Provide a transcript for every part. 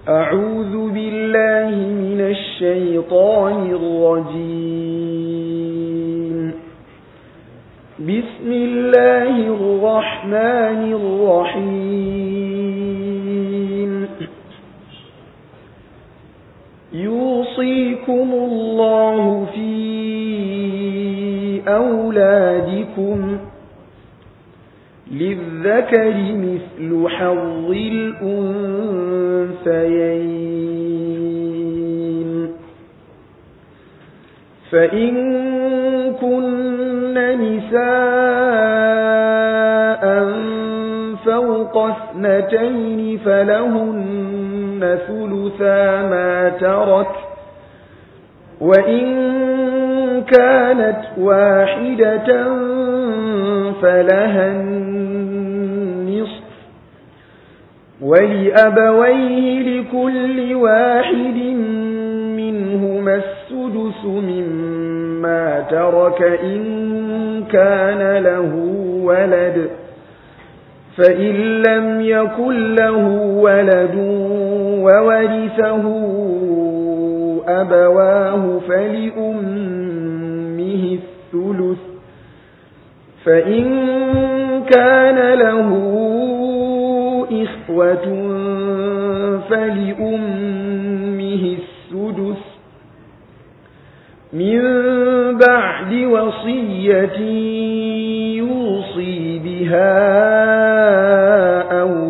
أعوذ بالله من الشيطان الرجيم بسم الله الرحمن الرحيم يوصيكم الله في أولادكم للذكر مثل حظ الأنثيين فإن كن نساء فوق اثنتين فلهن ثلثا ما ترك وإن كانت واحدة فلها النصف ولأبويه لكل واحد منهما السدس مما ترك إن كان له ولد فإن لم يكن له ولد وورثه أبواه فلأمه الثلث فإن كان له إخوة فلأمه السدس من بعد وصية يوصي بها أو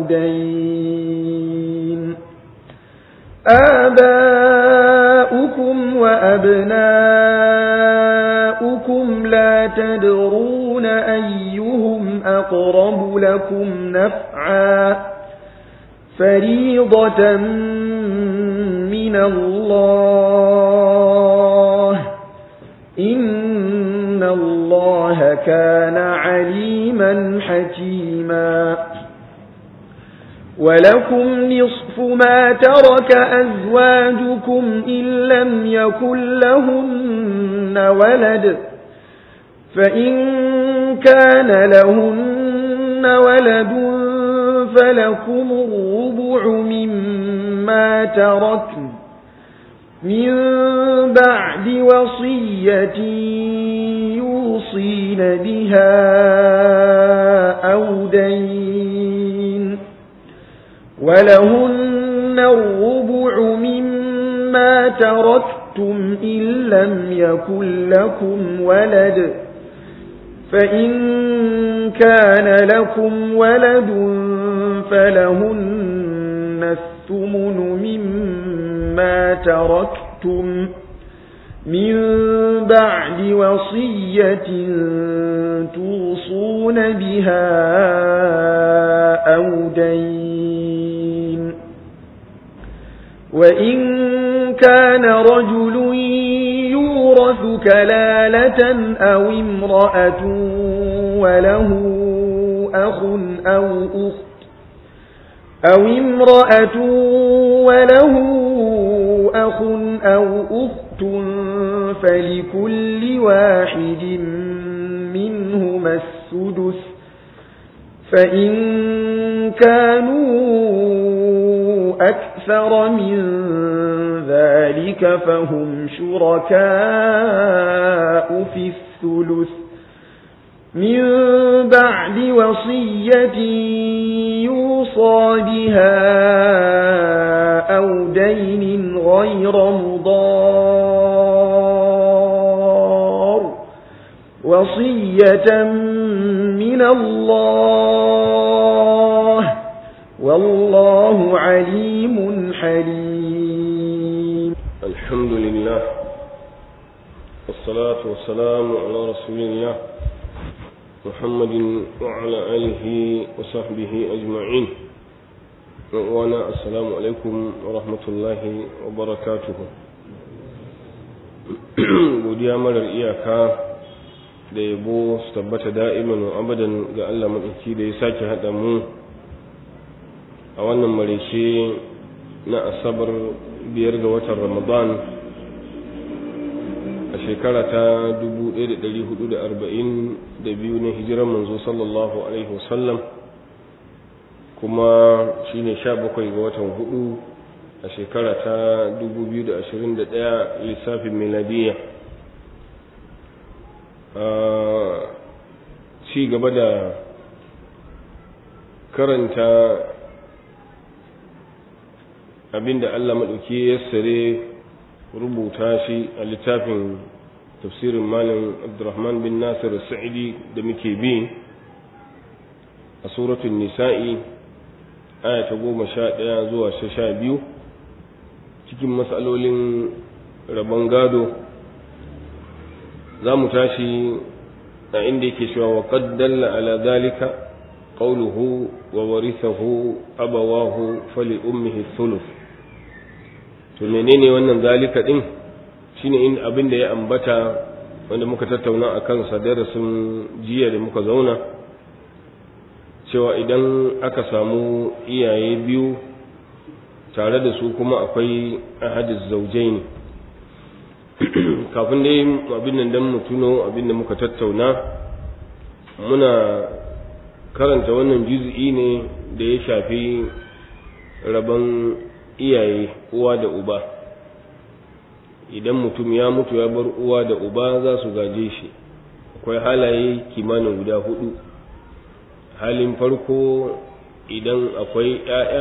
دين آباؤكم وأبناؤكم لا تدرون أيهم أقرب لكم نفعا فريضة من الله إن الله كان عليما حكيما ولكم نصف ما ترك أزواجكم إن لم يكن لهن ولد فإن كان لهن ولد فلكم الربع مما تركن من بعد وصية يوصين بها أو دين ولهن الربع مما تركتم إن لم يكن لكم ولد فإن كان لكم ولد فلهن الثمن مما تركتم من بعد وصية توصون بها أو دين وإن كان رجل يورث كلالة أو امرأة وله أخ أو أخت أو امرأة وله أخ أو أخت فلكل واحد منهما السدس فإن كانوا أكثر من ذلك فهم شركاء في الثلث من بعد وصية يوصى بها أو دين غير مضار وصية من الله والله عليم حليم الحمد لله والصلاة والسلام على رسول الله محمد وعلى آله وصحبه أجمعين وانا السلام عليكم ورحمة الله وبركاته godiya marar iyaka da yabo su tabbata da'iman wa abadan ga Allah maɗauki da ya sake haɗa mu a wannan marece na asabar biyar ga watan ramadan a shekara ta 1442 na hijiran manzo sallallahu alaihi wasallam kuma shine 17 ga watan hudu a shekara ta 2021 lissafin miladiya ci gaba da karanta abinda Allah maɗauki ya sare rubuta shi a littafin tafsirin malam abdurrahman bin nasir sa'idi da muke bi a suratun nisa'i aya ta goma sha ɗaya zuwa sha biyu cikin matsalolin rabon gado za mu tashi a inda yake cewa wa qaddalla ala dalika qawluhu wa warithahu abawahu fali ummihi thuluth to menene wannan zalika din shine in abin da ya ambata wanda muka tattauna a kansa darasin jiya da muka zauna cewa idan aka samu iyaye biyu tare da su kuma akwai ahadis zaujaini kafin dai abin nan dan mu tuno abin da muka tattauna muna karanta wannan juz'i ne da ya shafi rabon iyaye uwa da uba idan mutum ya mutu ya bar uwa da uba za su gaje shi akwai halaye kimanin guda hudu halin farko idan akwai 'ya'ya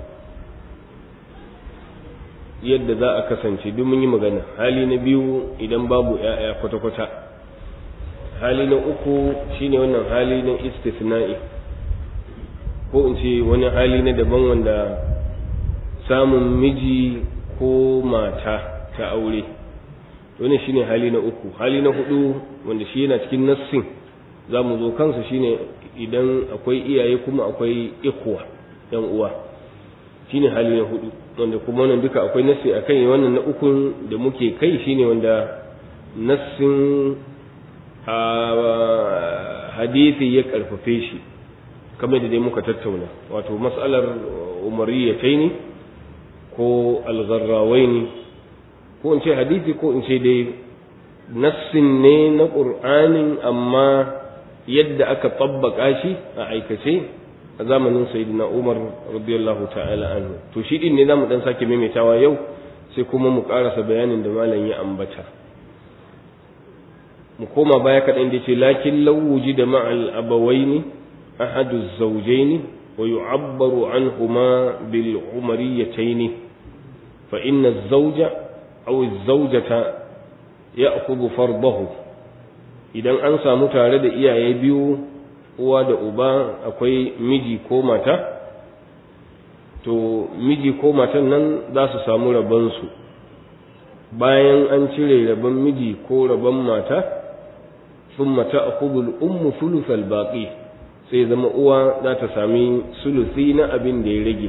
yadda za a kasance duk mun yi magana hali na biyu idan babu 'ya'ya kwata-kwata hali na uku shine wannan hali na istisna'i ko in ce wani hali na daban wanda samun miji ko mata ta aure wani shine hali na uku hali na hudu wanda shi yana cikin nassin za mu zo kansa shine idan akwai iyaye kuma akwai ikuwa yan uwa shine hali na hudu wanda kuma wannan duka akwai nassi a kai wannan na ukun da muke kai shine wanda nassin hadisi ya karfafe shi kamar da dai muka tattauna wato mas'alar umariyatai ne ko algarrawai ko in ce hadisi ko in ce dai nassin ne na ƙur'anin amma yadda aka tabbaka shi a aikace a zamanin sayyidina umar radiyallahu ta'ala anhu to shi din ne zamu dan sake maimaitawa yau sai kuma mu karasa bayanin da malam ya ambata mu koma baya kaɗan da ce lakin lawuji da ma'al abawaini ahadu zawjaini wa yu'abbaru anhuma bil umariyataini fa inna az-zawja aw az-zawjata ya'khudhu fardahu idan an samu tare da iyaye biyu uwa da uba akwai miji ko mata to miji ko matan nan za su samu rabonsu bayan an cire rabon miji ko rabon mata sun mata a kubul ummu sulusal baƙi sai zama uwa za ta sami sulusi na abin da ya rage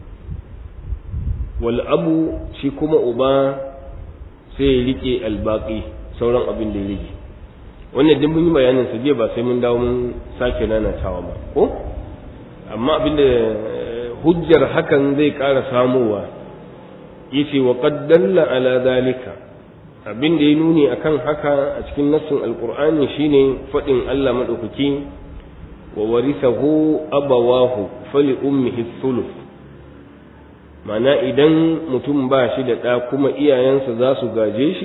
wal abu shi kuma uba sai ya riƙe albaƙi sauran abin da ya rage wannan duk mun yi bayanin sa jiya ba sai mun dawo mun sake nanatawa ba ko amma abinda hujjar hakan zai ƙara samowa yace wa qad dalla ala zalika abin da ya nuni akan haka a cikin nassin alqur'ani shine fadin Allah madaukaki wa warithahu abawahu fali ummihi thuluth mana idan mutum ba shi da ɗa kuma iyayensa za su gaje shi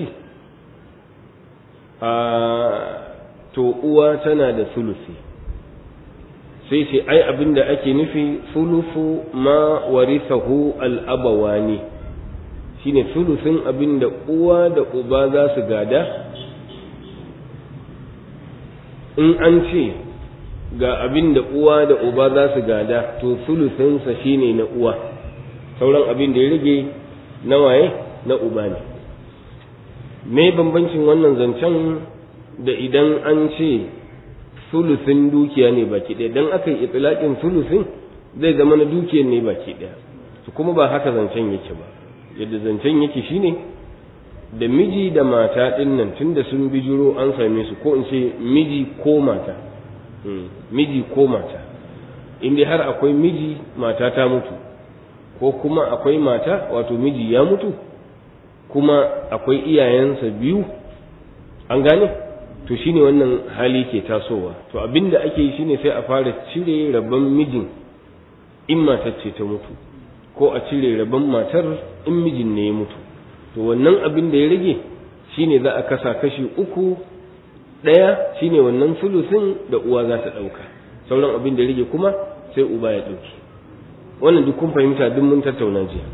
a to uwa tana da sulusi sai ce ai abinda ake nufi sulusu ma warithahu al-abawani shine sulusin abinda uwa da uba za su gada in an ce ga abinda uwa da uba za su gada to sulusinsa shine na uwa sauran abin da ya rage na waye na uba ne me bambancin wannan zancen da idan an ce sulusin dukiya ne baki ɗaya dan aka yi itilaƙin sulusin zai zama na dukiyar ne baki ɗaya su kuma ba haka zancen yake ba yadda zancen yake shine da miji da mata ɗin nan tun da sun bijiro an same su ko in ce miji ko mata miji ko mata in dai har akwai miji mata ta mutu ko kuma akwai mata wato miji ya mutu kuma akwai iyayensa biyu an gane to shine wannan hali ke tasowa to abinda ake yi shine sai a fara cire rabon mijin in matar ce ta mutu ko a cire rabon matar in mijin ne ya mutu to wannan abin da ya rage shine za a kasa kashi uku ɗaya shine wannan sulusin da uwa za ta ɗauka sauran abin da ya rage kuma sai uba ya ɗauki wannan duk kun fahimta duk mun tattauna jiya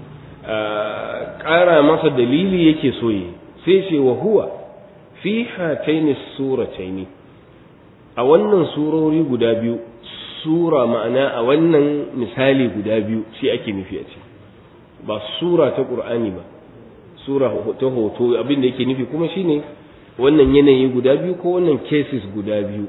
ƙara masa dalili yake so yi sai ce wa huwa fi hataini surataini a wannan surori guda biyu sura ma'ana a wannan misali guda biyu shi ake nufi a ce ba sura ta ƙur'ani ba sura ta hoto abin da yake nufi kuma shine wannan yanayi guda biyu ko wannan cases guda biyu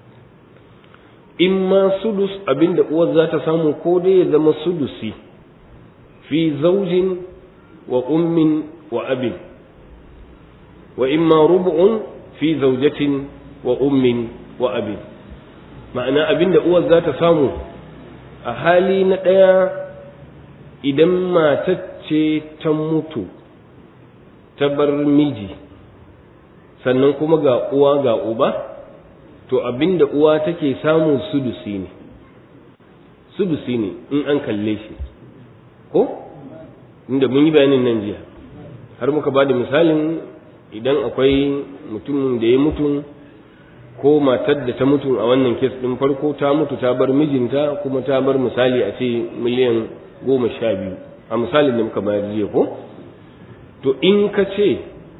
in ma sudus abin da uwar za ta samu ko dai ya zama sudusi fi zaujin wa ummin wa abin wa in ma rubu'un fi zaujatin wa ummin wa abin ma'ana abin da uwar za ta samu a hali na ɗaya idan matacce ta mutu ta bar miji sannan kuma ga uwa ga uba to abinda uwa take samu sudusi ne sudusi ne in an kalle shi ko inda mun yi bayanin nan jiya har muka ba da misalin idan akwai mutumin da ya mutu ko matar da ta mutu a wannan kes ɗin farko ta mutu ta bar mijinta kuma ta bar misali a ce miliyan goma sha biyu a misalin da muka bayar jiya ko to in ka ce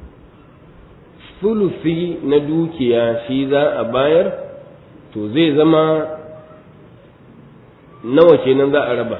sulusi na dukiya shi za a bayar to zai zama nawa kenan za a raba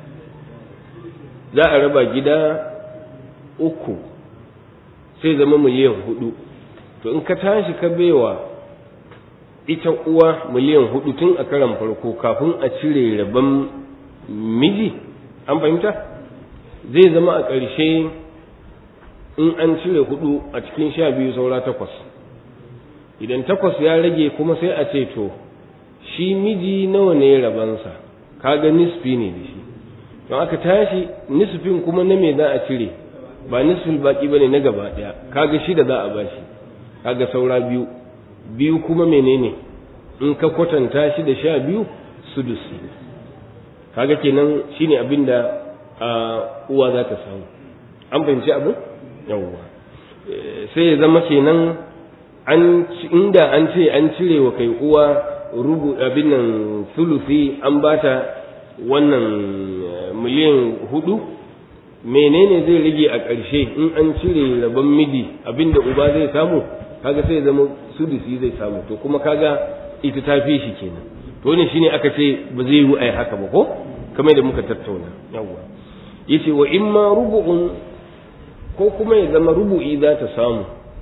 za a raba gida uku sai zama miliyan hudu to in ka tashi ka baiwa ita uwa miliyan hudu tun a karan farko kafin a cire rabon miji an fahimta zai zama a ƙarshe in an cire hudu a cikin sha biyu saura takwas idan takwas ya rage kuma sai a ce to shi miji nawa ne rabansa kaga nisfi ne da shi don aka tashi nisfin kuma na me za a cire ba nisfin baki bane na gaba daya kaga shida za a bashi kaga saura biyu biyu kuma menene in ka kwatanta shi da sha biyu sudusi kaga kenan shine abin da uwa za ta samu an fahimci abin yawwa sai ya zama kenan an inda an ce an cire wa kai uwa rubu abin nan sulusi an bata wannan miliyan hudu menene zai rage a ƙarshe in an cire rabon miji abinda uba zai samu kaga sai zama sudusi zai samu to kuma kaga ita ta fi shi kenan to ne shine aka ce ba zai yi ai haka ba ko kamar da muka tattauna yawwa yace wa imma rubu'un ko kuma ya zama rubu'i za ta samu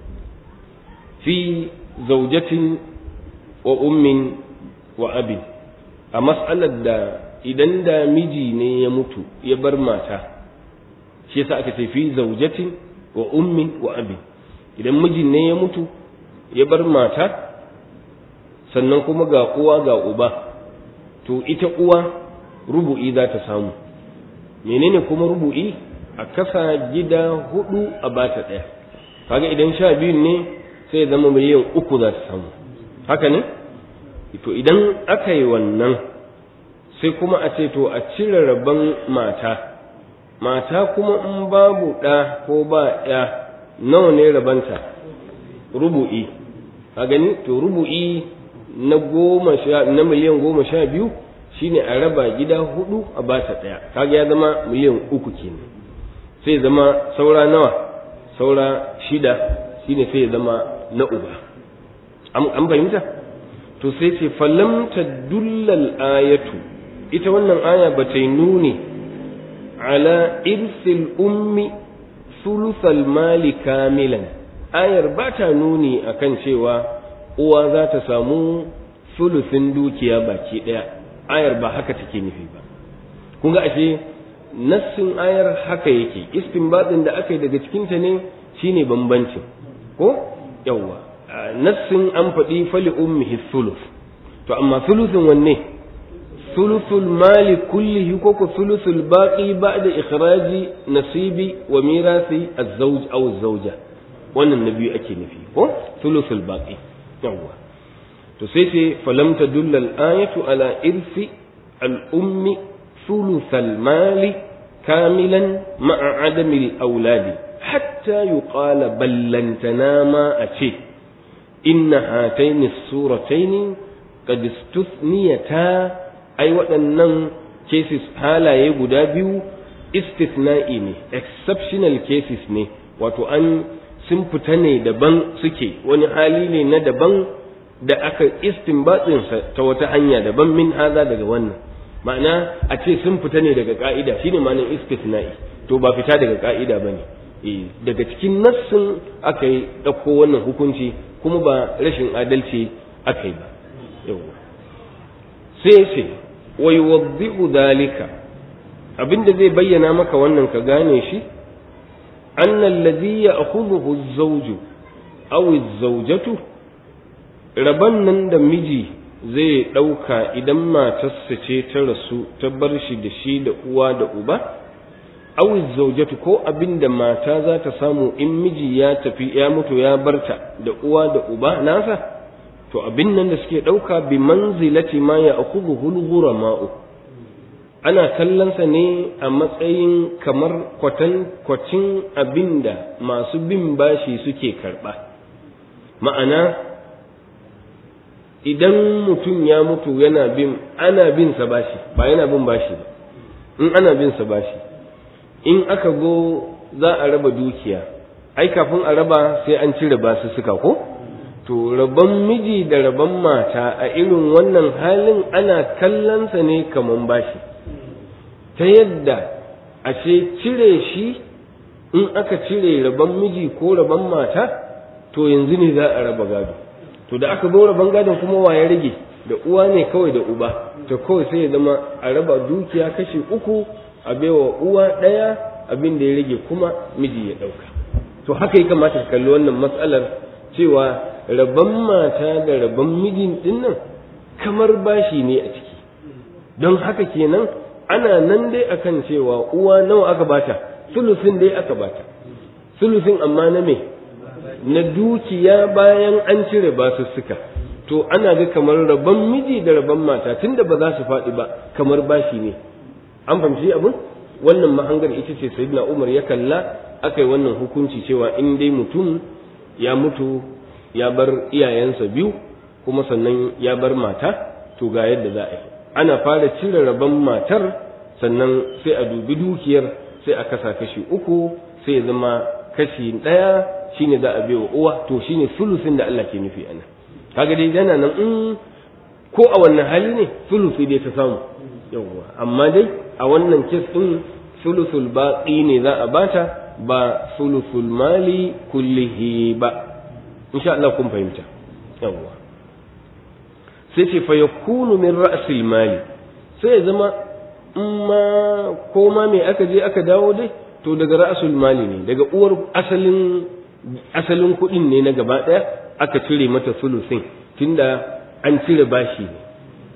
fi zaujatin wa ummin wa abin a mas'alar da idan da miji ne ya mutu ya bar mata shi yasa aka ce fi zaujatin wa ummin wa abin idan mijin ne ya mutu ya bar mata sannan kuma ga uwa ga uba to ita uwa rubu'i za ta samu menene kuma rubu'i a kasa gida hudu a bata ɗaya kaga idan sha biyun ne sai ya zama miliyan uku za ta samu haka ne to idan aka yi wannan sai kuma a ce to a cire rabon mata mata kuma in babu ɗa ko ba ɗaya nawa ne rabanta rubu'i a gani to rubu'i na goma sha na miliyan goma sha biyu shine a raba gida hudu a bata ɗaya kaga ya zama miliyan uku kenan sai zama saura nawa saura shida shine sai zama na uba an fahimta to sai ce falam dullal ayatu ita wannan aya ba ta yi nuni ala irsil ummi sulusal mali kamilan ayar ba ta nuni akan cewa uwa za ta samu sulusin dukiya baki ɗaya ayar ba haka take nufi ba kun ga ashe nassin ayar haka yake istinbatin da aka yi daga cikinta ne shine bambancin ko yawwa nassin an faɗi fali ummihi sulus to amma sulusin wanne sulusul mali kullihi ko ko sulusul baqi ba'da ikhraji nasibi wa mirasi az-zawj aw az-zawja wannan na biyu ake nufi ko sulusul baqi yawwa to sai ce falam tadulla al-ayatu ala irsi al-ummi sulusal mali kamilan ma'a adamil auladi hatta yuqala ballantana ma a ce inna hataini surataini qad istuthniyata ai waɗannan cases halaye guda biyu istithna'i ne exceptional cases ne wato an sun fita ne daban suke wani hali ne na daban da aka istinbatsinsa ta wata hanya daban min haza daga wannan ma'ana a ce sun fita ne daga ka'ida shine ma'anar istithna'i to ba fita daga ka'ida bane eh daga cikin nassin aka yi ɗauko wannan hukunci kuma ba rashin adalci aka yi ba yawa sai ce wa yuwaddi'u dalika abinda zai bayyana maka wannan ka gane shi anna alladhi ya'khudhuhu az-zawju aw az-zawjatu raban nan da miji zai ɗauka idan matarsa ce ta rasu ta bar shi da shi da uwa da uba aw az-zawjatu ko abinda mata za ta samu in miji ya tafi ya mutu ya barta da uwa da uba nasa to abin nan da suke ɗauka bi manzilati ma ya akubu hulgura ma'u ana kallonsa ne a matsayin kamar kwatan kwacin abin da masu bin bashi suke karɓa ma'ana idan mutum ya mutu yana bin ana bin sa bashi ba yana bin bashi ba in ana bin sa bashi in aka go za a raba dukiya ai kafin a raba sai an cire basu suka ko to rabon miji da rabon mata a irin wannan halin ana kallonsa ne kaman bashi ta yadda ashe cire shi in aka cire rabon miji ko rabon mata to yanzu ne za a raba gado to da aka zo rabon gadon kuma wa ya rage da uwa ne kawai da uba to kawai sai ya zama a raba dukiya kashi uku a baiwa uwa ɗaya abin da ya rage kuma miji ya ɗauka to haka ya kamata ka kalli wannan matsalar cewa rabon mata da rabon mijin dinnan kamar bashi ne a ciki don haka kenan ana nan dai akan cewa uwa nawa aka bata sulusin dai aka bata sulusin amma na me na dukiya bayan an cire basussuka to ana ga kamar rabon miji da rabon mata tunda ba za su faɗi ba kamar bashi ne an fahimci abin wannan mahangar ita ce sayyidina umar ya kalla aka yi wannan hukunci cewa in dai mutum ya mutu ya bar iyayensa biyu kuma sannan ya bar mata to ga yadda za a yi ana fara cire rabon matar sannan sai a dubi dukiyar sai a kasa kashi uku sai ya zama kashi ɗaya shine za a baiwa uwa to shine sulusin da Allah ke nufi anan kaga dai yana nan in ko a wannan hali ne sulusi dai ta samu yawwa amma dai a wannan kes din sulusul baqi ne za a bata ba sulusul mali kullihi ba insha Allah kun fahimta yawwa sai ce fa yakunu min ra'sil mali sai ya zama in ma ko ma me aka je aka dawo dai to daga ra'sul mali ne daga uwar asalin asalin kuɗin ne na gaba ɗaya aka cire mata sulusin tunda an cire bashi ne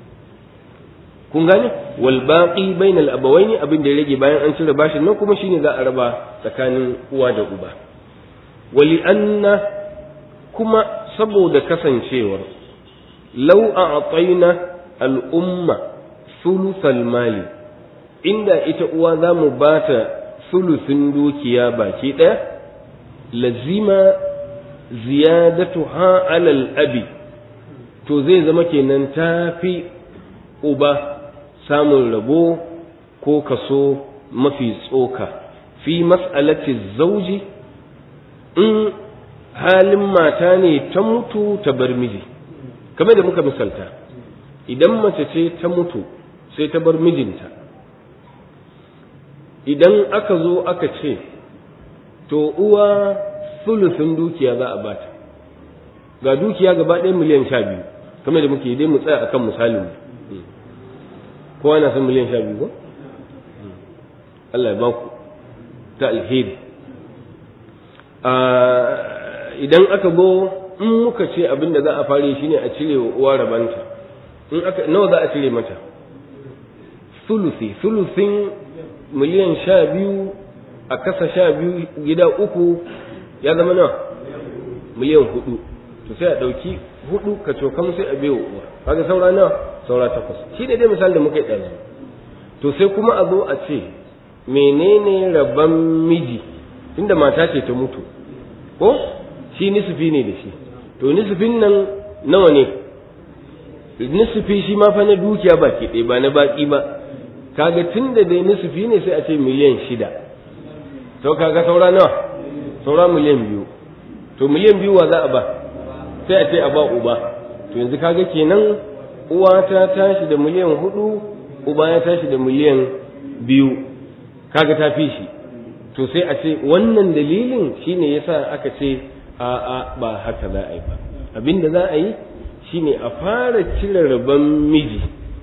kun gane wal baqi bainal abawaini abin da ya rage bayan an cire bashin nan kuma shine za a raba tsakanin uwa da uba wali anna kuma saboda kasancewar law a'tayna al umma sulusal mali inda ita uwa za mu bata sulusin dukiya baki ɗaya lazima ziyadatuha alal abi to zai zama kenan ta fi uba samun rabo ko kaso mafi tsoka fi mas'alati zauji in halin mata ne ta mutu ta bar miji kamar da muka misalta idan mace ce ta mutu sai ta bar mijinta idan aka zo aka ce to uwa sulusun dukiya za a bata ga dukiya gaba ɗaya miliyan sha biyu kamar da muke dai mu tsaya akan misalin mu kowa na san miliyan sha biyu ko Allah ya baku ta alheri idan aka go in muka ce abin da za a fare shi ne a cire wa uwa rabanta in aka nawa za a cire mata sulusi sulusin miliyan sha biyu a kasa sha biyu gida uku ya zama nawa miliyan hudu to sai a ɗauki hudu ka cokan sai a biyo uwa kaga saura nawa saura takwas shi ne dai misali da muka yi ɗazu to sai kuma a zo a ce menene rabon miji inda mata ce ta mutu ko shi nisfi ne da shi to nisfin nan nawa ne nisfi shi ma fa na dukiya ba ke ɗaya ba na baƙi ba kaga tun da dai nisfi ne sai a ce miliyan shida to kaga saura nawa saura miliyan biyu to miliyan biyu wa za a ba sai a ce a ba uba to yanzu kaga kenan uwa ta tashi da miliyan hudu uba ya tashi da miliyan biyu kaga ta fi shi to sai a ce wannan dalilin shine yasa aka ce a a ba haka za a yi ba abinda za a yi shine a fara cire rabon miji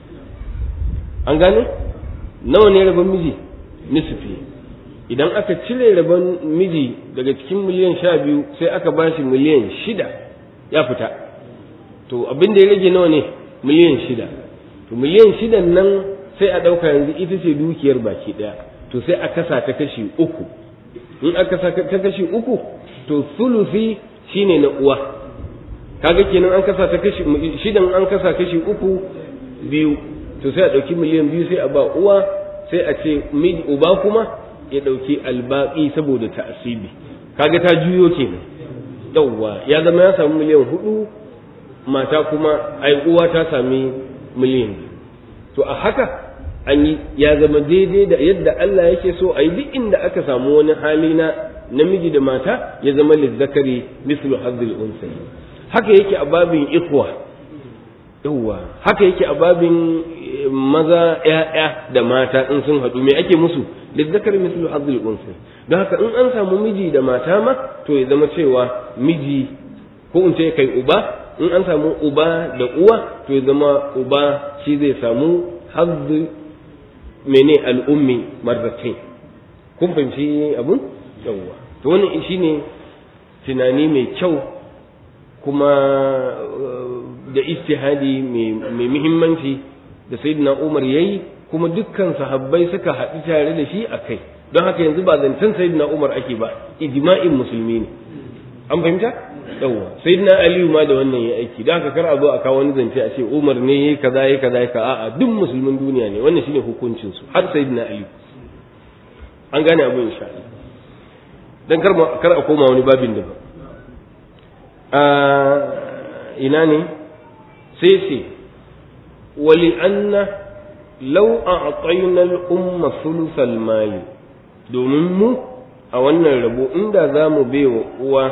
an gane nawa ne rabon miji nisfi idan aka cire rabon miji daga cikin miliyan sha biyu sai aka ba shi miliyan shida ya fita to abin da ya rage nawa ne miliyan shida to miliyan shidan nan sai a ɗauka yanzu ita ce dukiyar baki ɗaya to sai a kasa ta kashi uku in aka kasa ta kashi uku to sulusi shine na uwa kaga kenan an kasa ta kashi shidan an kasa kashi uku biyu to sai a ɗauki miliyan biyu sai a ba uwa sai a ce uba kuma ya ɗauki albaƙi saboda ta'asibi kaga ta juyo kenan yawwa ya zama ya samu miliyan hudu mata kuma ai uwa ta sami miliyan biyu to a haka an yi ya zama daidai da yadda Allah yake so a yi duk inda aka samu wani hali na namiji da mata ya zama lizzakari mislu hazzil unsayi haka yake a babin ikwa yawwa haka yake a babin maza ‘ya'ya da mata in sun haɗu me ake musu lizzakar mislu hazzul unsi don haka in an samu miji da mata ma to ya zama cewa miji ko in ce kai uba in an samu uba da uwa to ya zama uba shi zai samu hazzu mene al'ummi marratain kun fahimci abun yawwa to wannan shine tunani mai kyau kuma da istihadi mai muhimmanci da sayyidina Umar yayi kuma dukkan sahabbai suka haɗu tare da shi a kai don haka yanzu ba zancen sayyidina Umar ake ba ijma'in musulmi ne an fahimta yawwa sayyidina Aliyu ma da wannan ya aiki don haka kar a zo a kawo wani zance a ce Umar ne yayi kaza yayi kaza yayi a'a duk musulmin duniya ne wannan shine hukuncin su har sayyidina Aliyu an gane abu insha Allah dan kar kar a koma wani babin da ba ina ne sai sai ولأن لو أعطينا الأمة ثلث المال domin mu a wannan rabo inda za mu baiwa uwa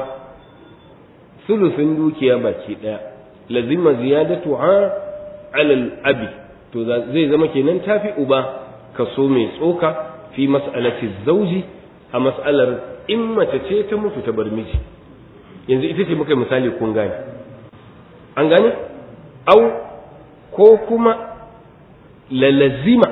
sulusin dukiya baki ɗaya lazima ziyadatu ha alal abi to zai zama kenan tafi uba kaso mai tsoka fi mas'alati zauji a mas'alar in mace ce ta mutu ta bar miji yanzu ita ce muka misali kun gane an gane au ko kuma lalazima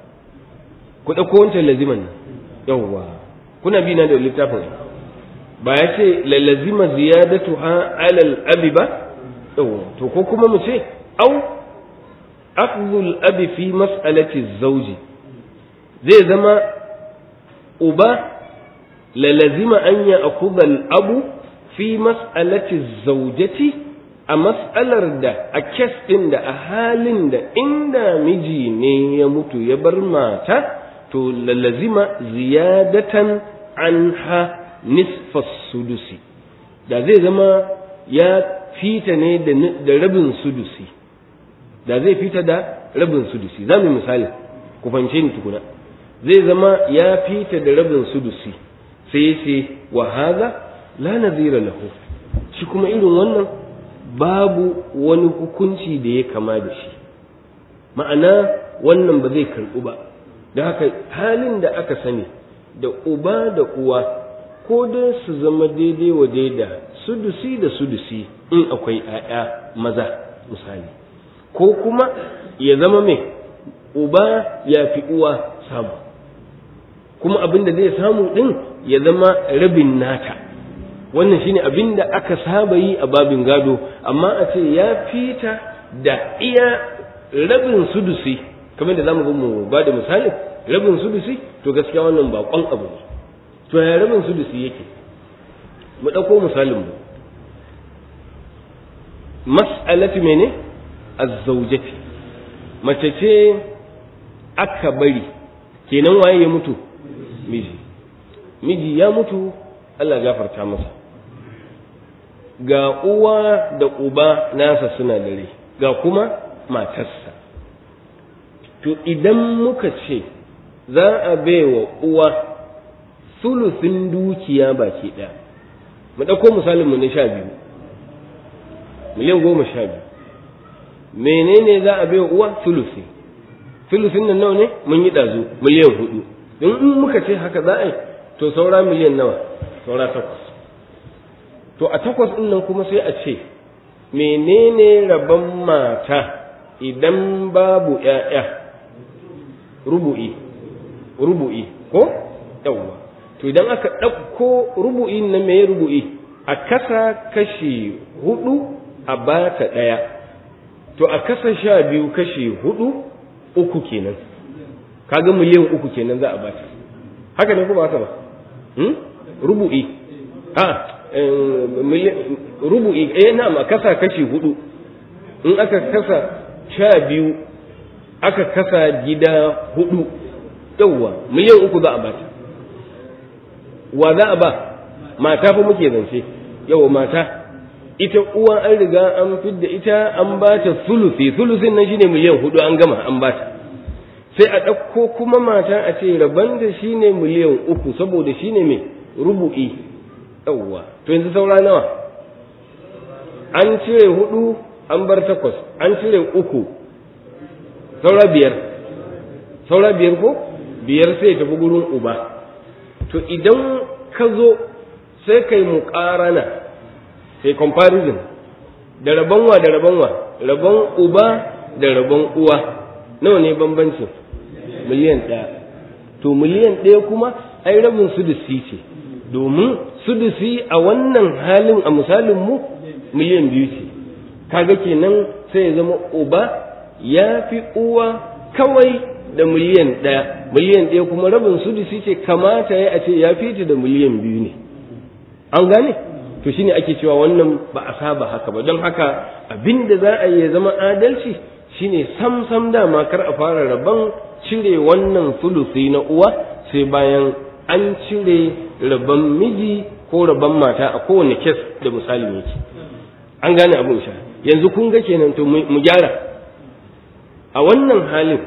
ku ɗauko wancan laziman nan yawwa kuna bi na da littafin ba ya ce lalazima ziyadatu ha alal abi ba yawwa to ko kuma mu ce au akhdhul abi fi mas'alati zawji zai zama uba lalazima an ya akhudha al abu fi mas'alati zawjati a mas'alar da a kes ɗin da a halin da inda miji ne ya mutu ya bar mata to lalazima ziyadatan anha nisfas sudusi da zai zama ya fita ne da rabin sudusi da zai fita da rabin sudusi za mu misali ku fahimce ni tukuna zai zama ya fita da rabin sudusi sai sai wa haza la nazira lahu shi kuma irin wannan babu wani hukunci da ya kama da shi ma'ana wannan ba zai karɓu ba da haka halin da aka sani da uba da uwa ko dai su zama daidai wa daida sudusi da sudusi in akwai 'ya'ya maza misali ko kuma ya zama mai uba ya fi uwa samu kuma abin da zai samu ɗin ya zama rabin nata wannan shine abin da aka saba yi a babin gado amma a ce ya fita da iya rabin sudusi kamar da zamu ga mu ba da misali rabin sudusi to gaskiya wannan bakon abu ne to ya rabin sudusi yake mu ɗauko misalin mu mas'alatu mene az-zawjati mace ce aka bari kenan waye ya mutu miji miji ya mutu Allah gafarta masa ga uwa da uba nasa suna dare ga kuma matarsa to idan muka ce za a baiwa uwa sulusin dukiya baki ɗaya mu ɗauko misalin mu na sha biyu miliyan goma sha biyu menene za a baiwa uwa sulusi sulusin nan nawa ne mun yi ɗazu miliyan hudu in muka ce haka za a yi to saura miliyan nawa saura takwas to a takwas ɗin nan kuma sai a ce menene rabon mata idan babu ‘ya'ya rubu'i rubu'i ko yawwa to idan aka ɗauko rubu'i na mai rubu'i a kasa kashi hudu a bata ɗaya to a kasa sha biyu kashi hudu uku kenan kaga miliyan uku kenan za a bata haka ne kuma haka ba rubu'i a rubu'i eh na ma kasa kashi hudu in aka kasa sha biyu aka kasa gida hudu yawwa miliyan uku za a bata wa za a ba mata fa muke zance yawa mata ita uwa an riga an fidda ita an bata sulusi sulusin nan shine miliyan hudu an gama an bata sai a ɗauko kuma mata a ce rabon da shine miliyan uku saboda shine mai rubu'i yawwa to yanzu saura nawa an cire hudu an bar takwas an cire uku saura biyar saura biyar ko biyar sai tafi gurin uba to idan ka zo sai kai muƙarana sai comparison da rabon wa da rabon wa rabon uba da rabon uwa nawa ne bambancin miliyan ɗaya to miliyan ɗaya kuma ai rabin sudusi ce domin sudusi a wannan halin a misalin mu miliyan biyu ce kaga kenan sai ya zama uba ya fi uwa kawai da miliyan ɗaya miliyan ɗaya kuma rabin sudusi ce kamata ya a ce ya fi ta da miliyan biyu ne an gane to shine ake cewa wannan ba a saba haka ba don haka abin da za a yi ya zama adalci shine sam sam dama kar a fara rabon cire wannan sulusi na uwa sai bayan an cire rabon miji ko rabon mata a kowane kes da misalin yake an gane abin sha yanzu kun ga kenan to mu gyara a wannan halin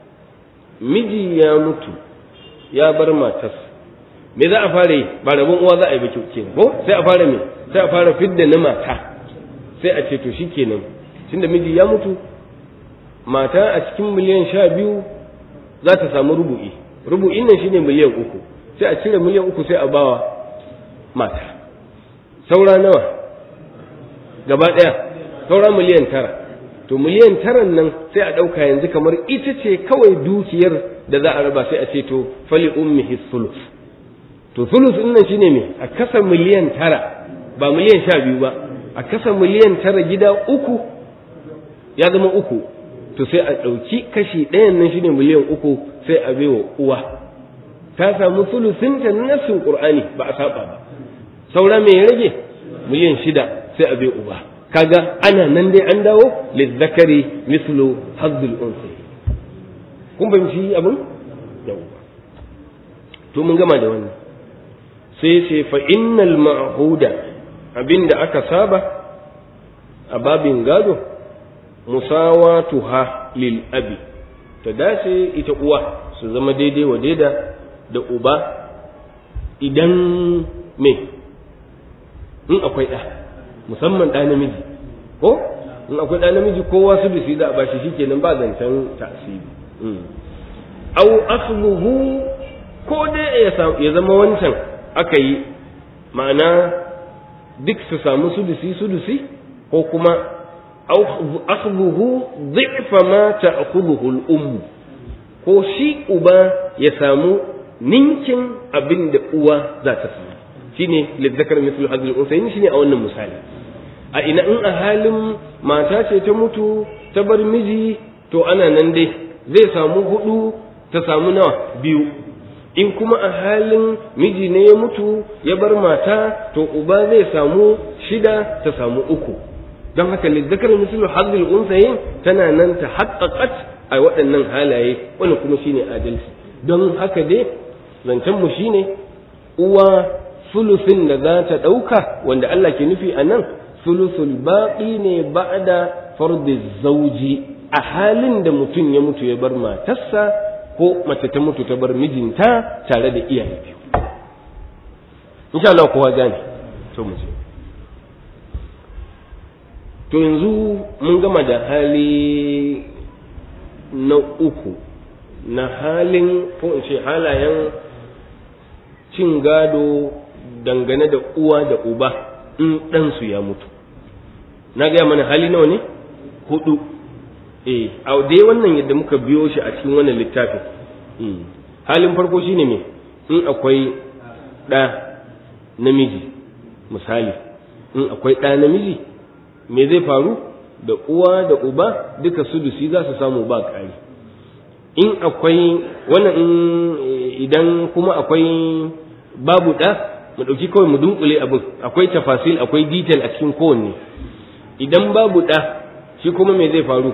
miji ya mutu ya bar matarsa me za a fara yi ba rabon uwa za a yi ba kenan ko sai a fara me sai a fara fidda na mata sai a ce to shikenan tunda miji ya mutu mata a cikin miliyan sha biyu za ta samu rubu'i rubu'in nan shine miliyan uku sai a cire miliyan uku sai a bawa mata saura nawa gaba ɗaya saura miliyan tara to miliyan taran nan sai a ɗauka yanzu kamar ita ce kawai dukiyar da za a raba sai a ce to fali ummihi sulus to sulus ɗin nan shine me a kasa miliyan tara ba miliyan sha biyu ba a kasa miliyan tara gida uku ya zama uku to sai a ɗauki kashi ɗayan nan shine miliyan uku sai a baiwa uwa ta samu sulusinta na nassin qur'ani ba a saba ba saura me ya rage miliyan shida sai a bai uba kaga ana nan dai an dawo lizzakari mislu hazzul unsi kun fahimci abin yawwa to mun gama da wannan sai ce fa innal ma'huda abinda aka saba a babin gado musawatuha lil abi ta dace ita uwa su zama daidai wa daida da uba idan me in akwai ɗa musamman ɗa namiji ko in akwai ɗa namiji kowa su bisi da ba shi shikenan ba zancen tasiri au asluhu ko dai ya zama wancan aka yi ma'ana duk su samu sudusi sudusi ko kuma asluhu dhi'fa ma ta'khudhuhu al-umm ko shi uba ya samu ninkin abin da uwa za ta samu shine lidzakar mithlu hadhihi al-unsayn shine a wannan misali a ina in a halin mata ce ta mutu ta bar miji to ana nan dai zai samu hudu ta samu nawa biyu in kuma a halin miji ne ya mutu ya bar mata to uba zai samu shida ta samu uku don haka lidzakar mithlu hadhihi al-unsayn tana nan ta haqqaqat a waɗannan halaye wani kuma shine adalci don haka dai zancen mu shine uwa sulusin da za ta ɗauka wanda Allah ke nufi a nan sulusul baƙi ne ba'da fardi zauji a halin da mutum ya mutu ya bar matarsa ko mace ta mutu ta bar mijinta tare da iyaye biyu insha Allah kowa gane to mu je to yanzu mun gama da hali na uku na halin ko in ce halayen cin gado dangane da uwa da uba in ɗansu ya mutu na gaya mana hali nawa ne hudu eh a dai wannan yadda muka biyo shi a cikin wannan littafin halin farko shine me in akwai ɗa namiji misali in akwai ɗa namiji me zai faru da uwa da uba duka sudusi za su samu ba ƙari in akwai wannan idan kuma akwai babu ɗa mu ɗauki kawai mu dunkule abin akwai tafasil akwai detail a cikin kowanne idan babu ɗa shi kuma me zai faru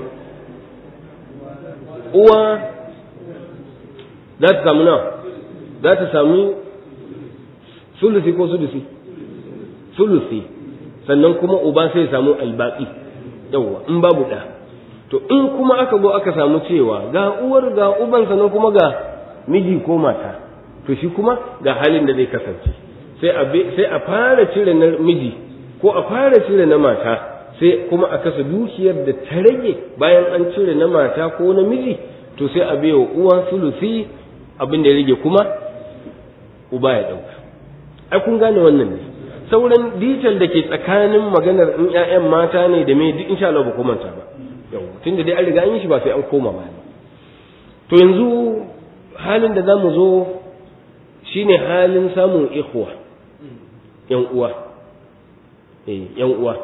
uwa za ta samu nawa za ta samu sulusi ko sulusi sulusi sannan kuma uba sai samu albaƙi yawwa in babu ɗa to in kuma aka zo aka samu cewa ga uwar ga uban sannan kuma ga miji ko mata to shi kuma ga halin da zai kasance sai a sai a fara cire na miji ko a fara cire na mata sai kuma a kasa dukiyar da ta rage bayan an cire na mata ko na miji to sai a baiwa uwa sulusi abin da ya rage kuma uba ya dauka ai kun gane wannan ne sauran detail da ke tsakanin maganar in ƴaƴan mata ne da me duk insha Allah ba ku manta ba yau tunda dai an riga an yi shi ba sai an koma ba to yanzu halin da zamu zo shine halin samun ikhwa yan uwa eh yan uwa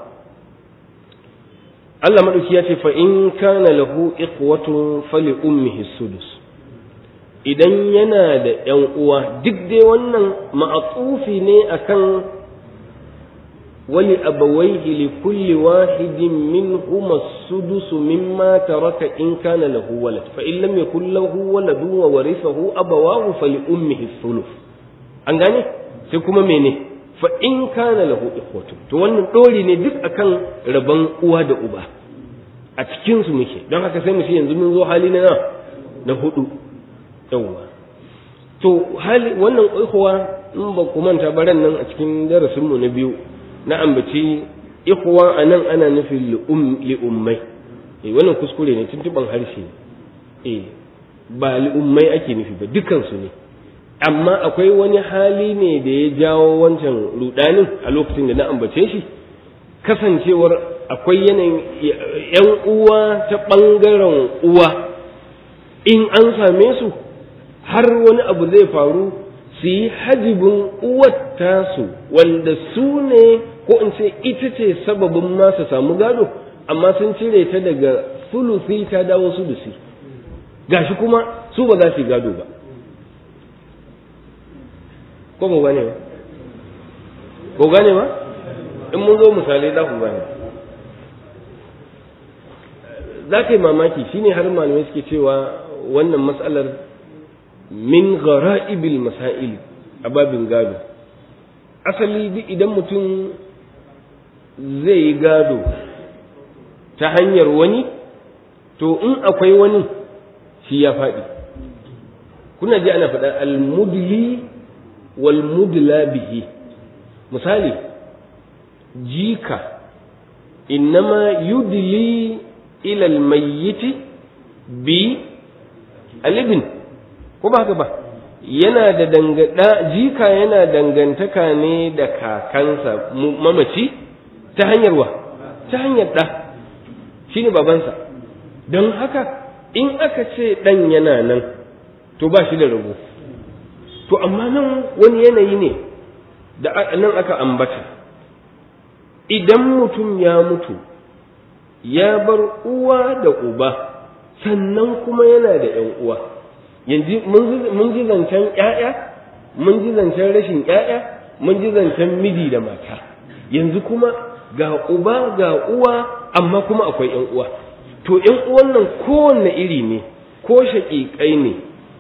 Allah madauki ya ce fa in kana lahu ikhwatun fali ummihi sudus idan yana da yan uwa duk dai wannan ma'atufi ne akan wali abawaihi li kulli wahidin minhuma sudus mimma taraka in kana lahu walad fa in lam yakul lahu waladun wa warithahu abawahu fali ummihi thuluth an gane sai kuma mene fa in kana lahu ikhwatu to wannan dori ne duk akan rabon uwa da uba a cikin su muke don haka sai mu ce yanzu mun zo hali na na hudu yawwa to hali wannan ikhwa in ba ku manta baran nan a cikin darasin mu na biyu na ambaci ikhwa anan ana nufin li ummai eh wannan kuskure ne tuntuban harshe eh ba li ummai ake nufi ba dukan su ne amma akwai wani hali ne da ya jawo wancan rudanin a lokacin da na ambace shi kasancewar akwai yanayin yan uwa ta ɓangaren uwa in an same su har wani abu zai faru su yi hajibin uwar tasu wanda su ne ko in ce ita ce sababin ma su samu gado amma sun cire ta daga sulusi ta dawo sulusi gashi kuma su ba za su yi gado ba ko mu gane ba ko gane ba in mun zo misalai za ku gane za ka yi mamaki shine har malamai suke cewa wannan matsalar min ghara'ibil masail a babin gado asali duk idan mutum zai yi gado ta hanyar wani to in akwai wani shi ya faɗi kuna ji ana faɗa al-mudli والمدلى به misali jika innama yudli ila almayyiti bi alibin ko ba haka ba yana da dangada jika yana dangantaka ne da kakansa mamaci ta hanyar wa ta hanyar ɗa shine babansa don haka in aka ce ɗan yana nan to ba shi da rabo to amma nan wani yanayi ne da nan aka ambata idan mutum ya mutu ya bar uwa da uba sannan kuma yana da ‘yan uwa yanzu mun ji zancen ‘ya'ya mun ji zancen rashin ‘ya'ya mun ji zancen miji da mata yanzu kuma ga uba ga uwa amma kuma akwai ‘yan uwa to ‘yan uwan nan kowanne iri ne ko shaƙiƙai ne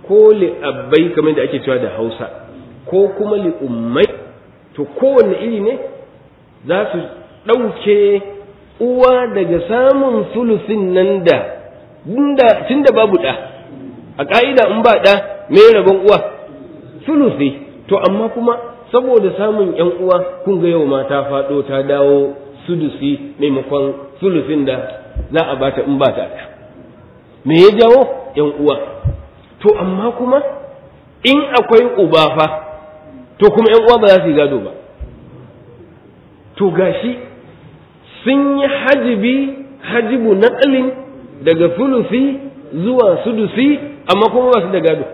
ko li'abbai kamar da ake cewa da hausa ko kuma li'ummai to kowanne iri ne za su ɗauke uwa daga samun sulusin nan da tun da babu ɗa a ƙa'ida in ba ɗa me rabon uwa sulusi to amma kuma saboda samun ‘yan uwa kun ga yau ma ta faɗo ta dawo sudusi maimakon sulusin da za a bata in ba ta ɗa me ya jawo ‘yan uwa to amma kuma in akwai uba fa to kuma ‘yan uwa ba za su yi gado ba to gashi sun yi hajibi hajibu naƙalin daga sulusi zuwa sudusi amma kuma ba su da gado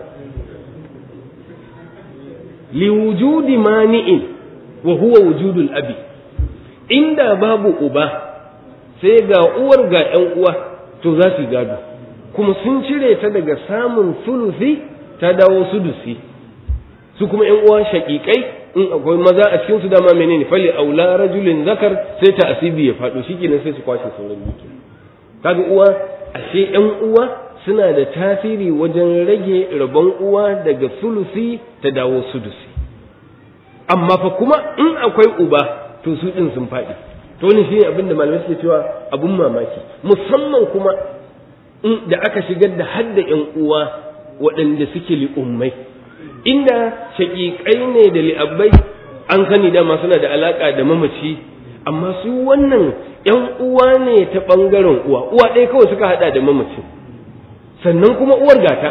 liwujudi mani'in wa huwa wujudul abi inda babu uba sai ga uwar ga ‘yan uwa to za su gado kuma sun cire ta daga samun sulusi ta dawo sudusi su kuma ‘yan uwa shaƙiƙai in akwai maza a cikin su dama menene fali aula rajulin zakar sai ta asibi ya faɗo shikenan sai su kwashe sauran duki kaga uwa ashe ‘yan uwa suna da tasiri wajen rage rabon uwa daga sulusi ta dawo sudusi amma fa kuma in akwai uba to su ɗin sun faɗi to ne shi abin da malamai suke cewa abun mamaki musamman kuma in da aka shigar da hadda ƴan uwa waɗanda suke li'ummai inda shaƙiƙai ne da li'abbai an sani dama suna da alaƙa da mamaci amma su wannan ƴan uwa ne ta ɓangaren uwa uwa ɗaya kawai suka haɗa da mamaci sannan kuma uwar gata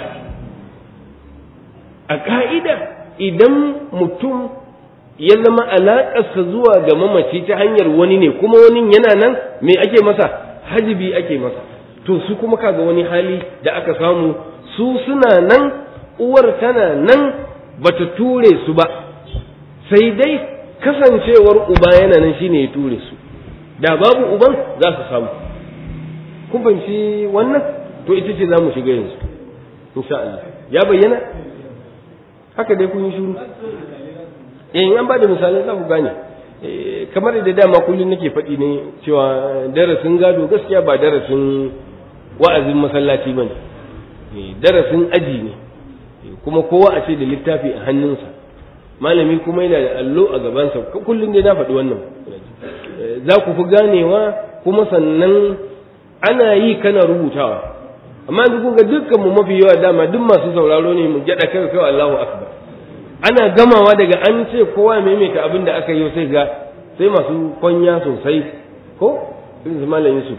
a ƙa'ida idan mutum ya zama alaƙarsa zuwa ga mamaci ta hanyar wani ne kuma wani yana nan me ake masa hajibi ake masa to su kuma kaga wani hali da aka samu su suna nan uwar tana nan bata ture su ba sai dai kasancewar uba yana nan shine ya ture su da babu uban za su samu kun fahimci wannan to ita ce za mu shiga yanzu insha Allah ya bayyana haka dai kun yi shiru eh an ba da misalai za ku gane kamar da dama kullum nake faɗi ne cewa darasin gado gaskiya ba darasin wa'azin masallaci ba ne darasin aji ne kuma kowa a ce da littafi a hannunsa malami kuma yana da allo a gabansa kullum dai na faɗi wannan za ku fi ganewa kuma sannan ana yi kana rubutawa amma yanzu kun ga dukkan mu mafi yawa dama duk masu sauraro ne mu gyada kai kai Allahu akbar ana gamawa daga an ce kowa maimaita abin da aka yi sai ga sai masu kwanya sosai ko irin su malam Yusuf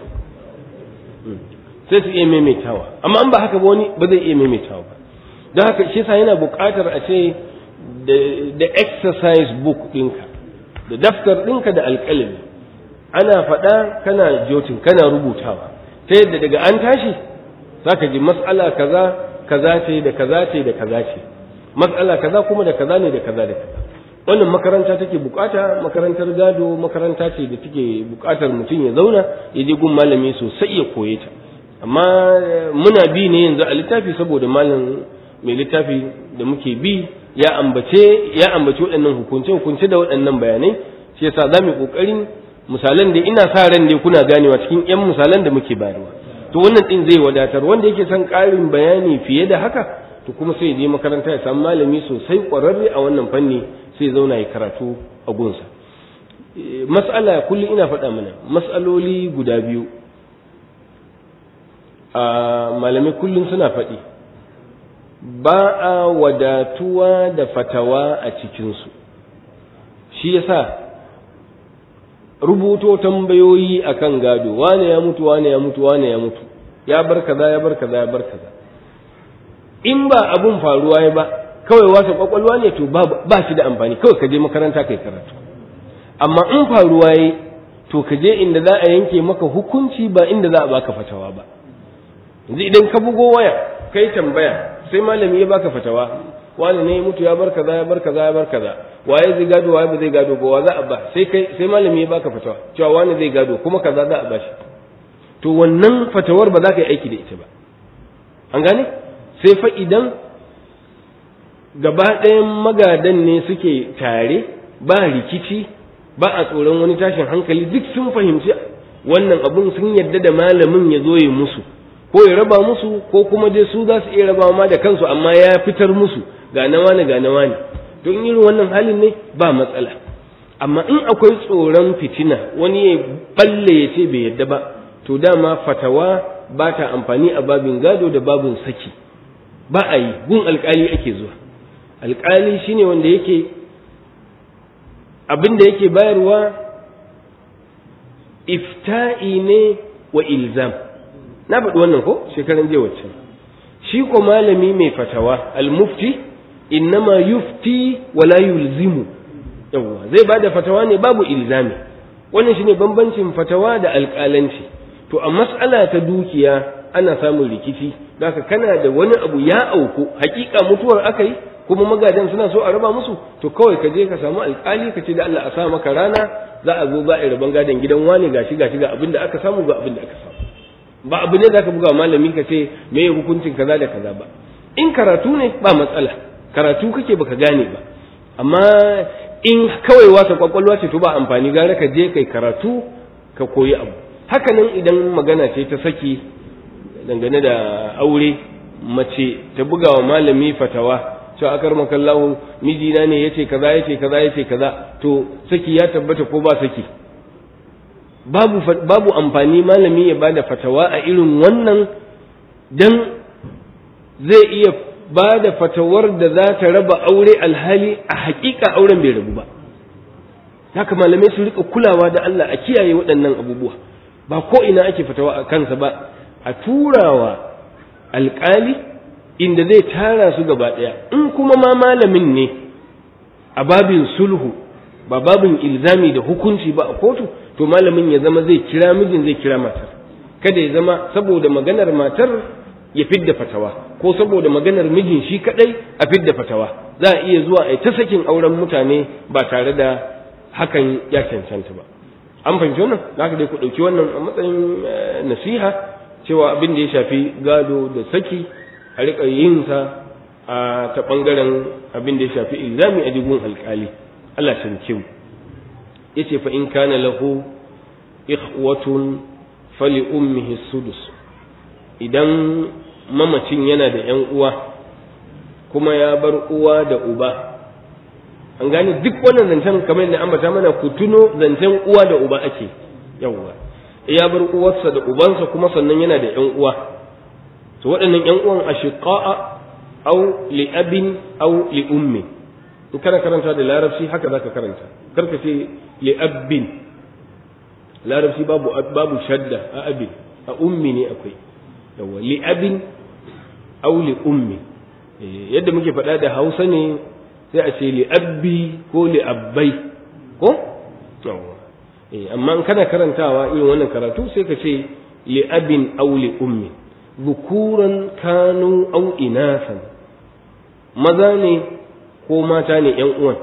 sai su iya maimaitawa amma an ba haka ba wani ba zai iya maimaitawa ba don haka shi yasa yana buƙatar a ce da exercise book ɗinka da daftar ɗinka da alƙalami ana faɗa kana jotin kana rubutawa ta yadda daga an tashi zaka ji mas'ala kaza kaza ce da kaza ce da kaza ce mas'ala kaza kuma da kaza ne da kaza da kaza wannan makaranta take bukata makarantar gado makaranta ce da take bukatar mutum ya zauna ya je gun malami sosai ya koye ta amma muna bi ne yanzu a littafi saboda malam mai littafi da muke bi ya ambace ya ambaci waɗannan hukunce hukunce da waɗannan bayanai shi yasa za mu kokarin misalan da ina sa ran dai kuna ganewa cikin yan misalan da muke bayarwa to wannan din zai wadatar wanda yake son ƙarin bayani fiye da haka to kuma sai je makaranta ya samu malami sosai ƙwararre a wannan fanni sai zauna ya karatu a gunsa mas'ala kullum ina faɗa mana mas'aloli guda biyu a malamai kullum suna faɗi ba a wadatuwa da fatawa a cikinsu shi yasa rubuto tambayoyi akan gado wane ya mutu wane ya mutu wane ya mutu ya bar kaza ya bar kaza ya bar kaza in ba abun faruwa ya ba kawai wasa kwakwalwa ne to ba shi da amfani kawai ka je makaranta kai karatu amma in faruwa ya to ka je inda za a yanke maka hukunci ba inda za a baka fatawa ba yanzu idan ka bugo waya kai tambaya sai malami ya baka fatawa wani ne mutu ya bar kaza ya bar kaza ya bar kaza waye zai gado waye ba zai gado ba wa za a ba sai kai sai malami ya baka fatawa cewa wani zai gado kuma kaza za a bashi to wannan fatawar ba za ka yi aiki da ita ba an gane sai fa idan gaba ɗayan magadan ne suke tare ba rikici ba a tsoron wani tashin hankali duk sun fahimci wannan abun sun yadda da malamin ya zo ya musu ko ya raba musu ko kuma dai su za su iya raba ma da kansu amma ya fitar musu ga na wani ga na wani to in irin wannan halin ne ba matsala amma in akwai tsoron fitina wani ya balle ya ce bai yadda ba to dama fatawa ba ta amfani a babin gado da babin saki ba a yi gun alkali ake zuwa alkali shine wanda yake abin da yake bayarwa ifta'i ne wa ilzam na faɗi wannan ko shekaran jiya wacce shi ko malami mai fatawa al-mufti innama yufti wala yulzimu yawwa zai bada fatawa ne babu ilzami wannan shine bambancin fatawa da alƙalanci to a mas'ala ta dukiya ana samun rikici zaka kana da wani abu ya auku hakika mutuwar akai kuma magadan suna so a raba musu to kawai ka je ka samu alƙali ka ce da Allah a sa maka rana za a zo za a yi raban gadon gidan wani gashi gashi ga abin da aka samu ga abin da aka samu ba abu ne zaka buga malami ka ce me hukuncin kaza da kaza ba in karatu ne ba matsala karatu kake baka gane ba amma in kawai wasa kwakwalwa ce to ba amfani gara ka je kai karatu ka koyi abu haka nan idan magana ce ta saki dangane da aure mace ta buga wa malami fatawa cewa akar makallahu mijina ne yace kaza yace kaza yace kaza to saki ya tabbata ko ba saki babu babu amfani malami ya bada fatawa a irin wannan dan zai iya bada fatawar da za ta raba aure alhali a hakika auren bai rabu ba haka malamai su rika kulawa da Allah a kiyaye waɗannan abubuwa ba ko ina ake fatawa a kansa ba a turawa alƙali inda zai tara su gaba ɗaya in kuma ma malamin ne a babin sulhu ba babin ilzami da hukunci ba a kotu to malamin ya zama zai kira mijin zai kira matar kada ya zama saboda maganar matar ya fidda fatawa ko saboda maganar mijin shi kadai a fidda fatawa za a iya zuwa a ta sakin auren mutane ba tare da hakan ya cancanta ba an fahimci wannan za dai ku ɗauki wannan a matsayin nasiha cewa abin da ya shafi gado da saki a riƙa yin sa a ta ɓangaren abin da ya shafi ilzami a jigun alƙali Allah ta mu yace fa in kana lahu ikhwatun fali ummihi sudus idan mamacin yana da ƴan uwa kuma ya bar uwa da uba an gane duk wannan zancen kamar yadda ambata mana ku tuno zancen uwa da uba ake yawwa ya bar uwarsa da ubansa kuma sannan yana da ƴan uwa to waɗannan ƴan uwan ashiqa'a aw li abin aw li ummi in kana karanta da larabci haka zaka karanta karka ce li abin larabci babu babu shadda a abin a ummi ne akwai yawa li abin aw li ummi yadda muke faɗa da Hausa ne sai a ce li abbi ko li abbai ko yawa amma in kana karantawa irin wannan karatu sai ka ce li abin aw li ummi dhukuran kanu aw inasan maza ne ko mata ne ‘yan uwan,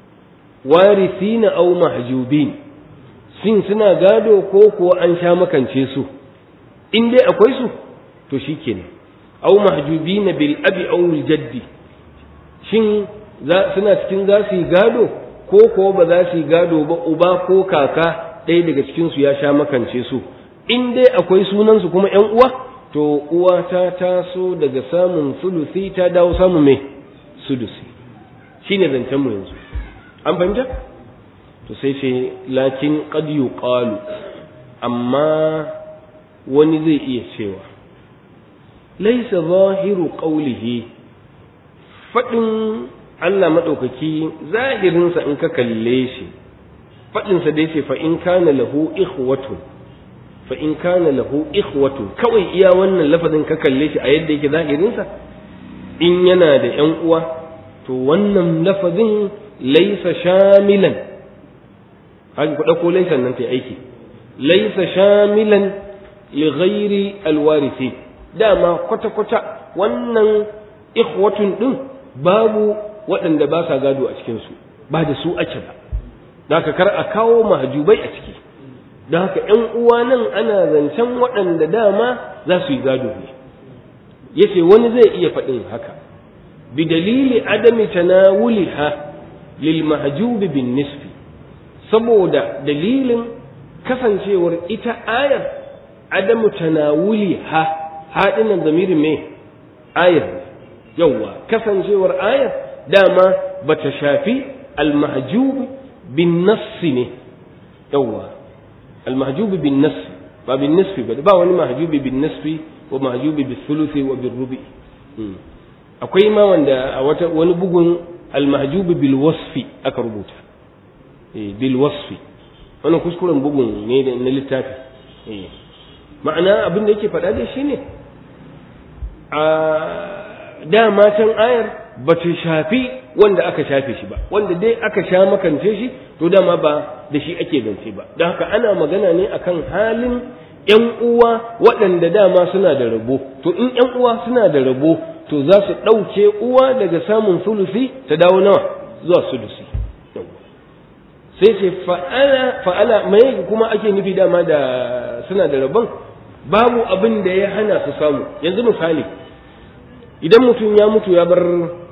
warisina au mahjubin sin suna gado ko kuwa an sha makance su, in dai akwai su, to shi kenan, au mahjubina bil abi au jaddi, shin suna cikin za su yi gado ko kuwa ba za su yi gado ba uba ko kaka ɗaya daga cikinsu ya sha makance su, in dai akwai sunansu kuma ‘yan uwa, to uwa ta taso daga samun sulusi ta dawo samun mai sudusi. shi ne zancenmu yanzu an fahimta to sai ce lakin qad yuqalu amma wani zai iya cewa laisa zahiru qawlihi fadin Allah madaukaki zahirinsa in ka kalle shi fadinsa da yace fa in kana lahu ikhwatun fa in kana lahu ikhwatun kawai iya wannan lafazin ka kalle shi a yadda yake zahirinsa in yana da ƴan uwa to wannan lafazin laisa shamilan haka ku ɗauko laisan nan ta aiki laisa shamilan li ghairi alwarisi dama kwata-kwata wannan ikhwatun ɗin babu waɗanda ba sa gado a cikinsu ba da su ake ba da haka kar a kawo mahjubai a ciki don haka ‘yan uwa nan ana zancen waɗanda dama za su yi gado ne yace wani zai iya faɗin haka بدليل عدم تناولها للمهجوب بالنسب saboda dalilin kasancewar ita ayar adamu tanawuliha haɗin nan zamirin me ayar yawwa kasancewar ayar dama bata shafi almahjub bin nassi ne yawwa almahjub bin nassi ba bin nasfi ba ba wani mahjubi bin nasfi wa mahjubi bis thuluthi wa bir rubi akwai ma wanda a wata wani bugun almahjubi bil wasfi aka rubuta bil wasfi wannan kuskuren bugun ne na littafi ma'ana abin da yake faɗa dai shine a dama can ayar ba ta shafi wanda aka shafe shi ba wanda dai aka sha makance shi to dama ba da shi ake zance ba don haka ana magana ne akan halin ‘yan uwa waɗanda dama suna da rabo to in ‘yan uwa suna da rabo to za su ɗauke uwa daga samun sulusi ta dawo nawa zuwa sulusi sai ce fa'ala fa'ala mai kuma ake nufi dama da suna da rabon babu abin da ya hana su samu yanzu misali idan mutum ya mutu ya bar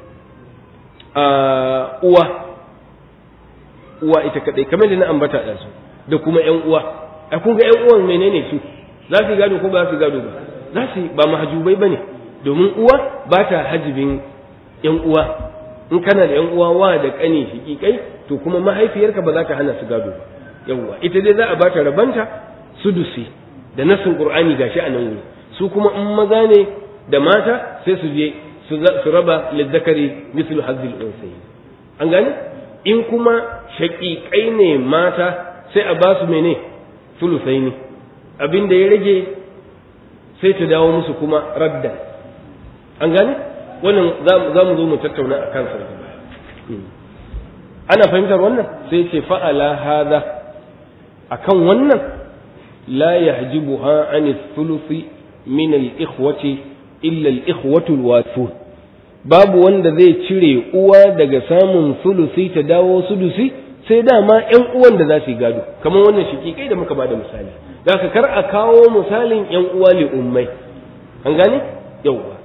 uwa uwa ita kadai kamar da na ambata da su da kuma ƴan uwa a kun ga ƴan uwan menene su za su gado ko ba su gado ba za su ba mahajubai bane domin uwa ba ta hajibin ƴan uwa in kana da ƴan uwa wa da kane shiƙiƙai to kuma mahaifiyarka ba za ta hana su gado ba yawwa ita dai za a bata rabanta sudusi da nasin qur'ani gashi a nan wuri su kuma in maza ne da mata sai su je su raba lizzakari mislu hazzil unsayi an gane in kuma shaƙiƙai ne mata sai a ba su mene sulusai ne abin da ya rage sai ta dawo musu kuma raddan an gane wannan za mu zo mu tattauna a kansa ana fahimtar wannan sai ce fa'ala hada akan wannan la yahjibuha an thuluthi min al-ikhwati illa al-ikhwatu al babu wanda zai cire uwa daga samun sulusi ta dawo sulusi sai dama ƴan uwan da za su yi gado kamar wannan shikikai da muka bada misali da ka kar a kawo misalin ƴan uwa li ummai an gane yauwa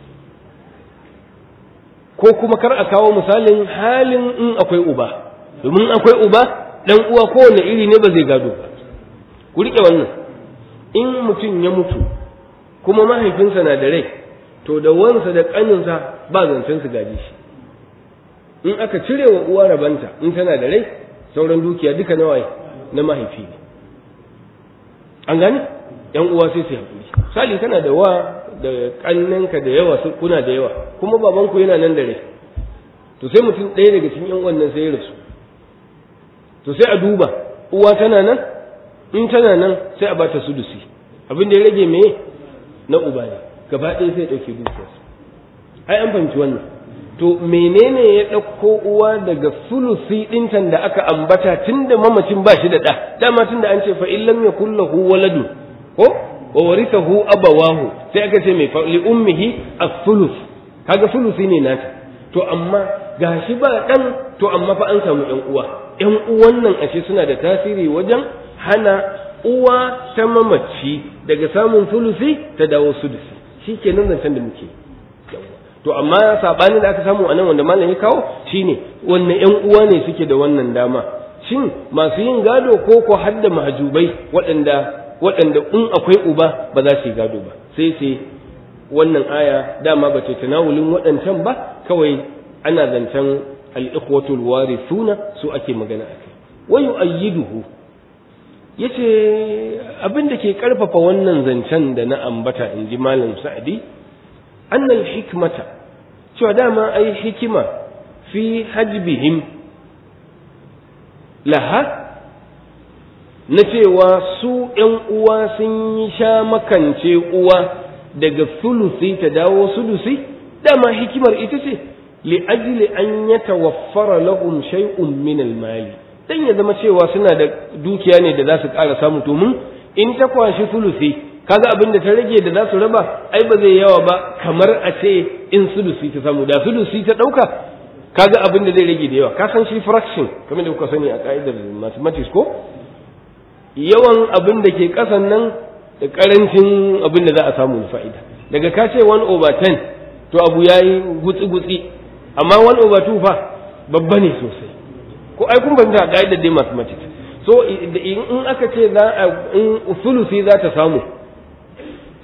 ko kuma kar a kawo misalin halin in akwai uba domin akwai uba dan uwa kowane iri ne ba zai gado ba ku rike wannan in mutum ya mutu kuma mahaifinsa na da rai to da wansa da ƙaninsa ba zancen su gaji shi in aka cire wa uwa rabanta in tana da rai sauran dukiya duka na waye na mahaifi ne an gani yan uwa sai su haƙuri sali kana da wa da ƙannenka da yawa kuna da yawa kuma babanku yana nan da rai to sai mutum ɗaya daga cikin yan wannan sai ya rasu to sai a duba uwa tana nan in tana nan sai a bata sudusi abin da ya rage me na uba ne gaba ɗaya sai ɗauke dukiyarsa ai an fahimci wannan to menene ya ɗauko uwa daga sulusi ɗintan da aka ambata tun da mamacin ba shi da ɗa dama tun da an ce fa illam yakul lahu waladu ko wa warithahu abawahu sai aka ce mai li ummihi as-sulus kaga sulusi ne nata to amma gashi ba ɗan to amma fa an samu ƴan uwa ƴan uwan nan ashe suna da tasiri wajen hana uwa ta mamaci daga samun sulusi ta dawo sudusi shi ke nan zancen da muke to amma saɓanin da aka samu a nan wanda malam ya kawo shine wanne ƴan uwa ne suke da wannan dama shin masu yin gado ko ko har da mahajubai waɗanda waɗanda in akwai uba ba za su yi gado ba sai sai wannan aya dama ba ta tanawulin waɗancan ba kawai ana zancen al-ikhwatul warithuna su ake magana akai wa yu'ayyiduhu yace abin da ke karfafa wannan zancen da na ambata in ji malam sa'adi annal hikmata cewa dama ai hikima fi hajbihim laha na cewa su ‘yan uwa sun yi sha makance uwa daga sulusi ta dawo sulusi dama hikimar ita ce li'ajli an ya tawaffara lahum shay'un min al-mali dan ya zama cewa suna da dukiya ne da za su ƙara samu domin in ta kwashi sulusi kaga abin da ta rage da za su raba ai ba zai yawa ba kamar a ce in sulusi ta samu da sulusi ta ɗauka kaga abin da zai rage da yawa ka san shi fraction kamar da kuka sani a ka'idar mathematics ko yawan abin da ke ƙasan nan da ƙarancin abin da za a samu na fa'ida daga ka ce 1 over 10 to abu ya yi gutsi-gutsi amma 1 over 2 fa babba ne sosai ko ai kun fahimta a ka'idar dai mathematics so in aka ce za a in sulusi za ta samu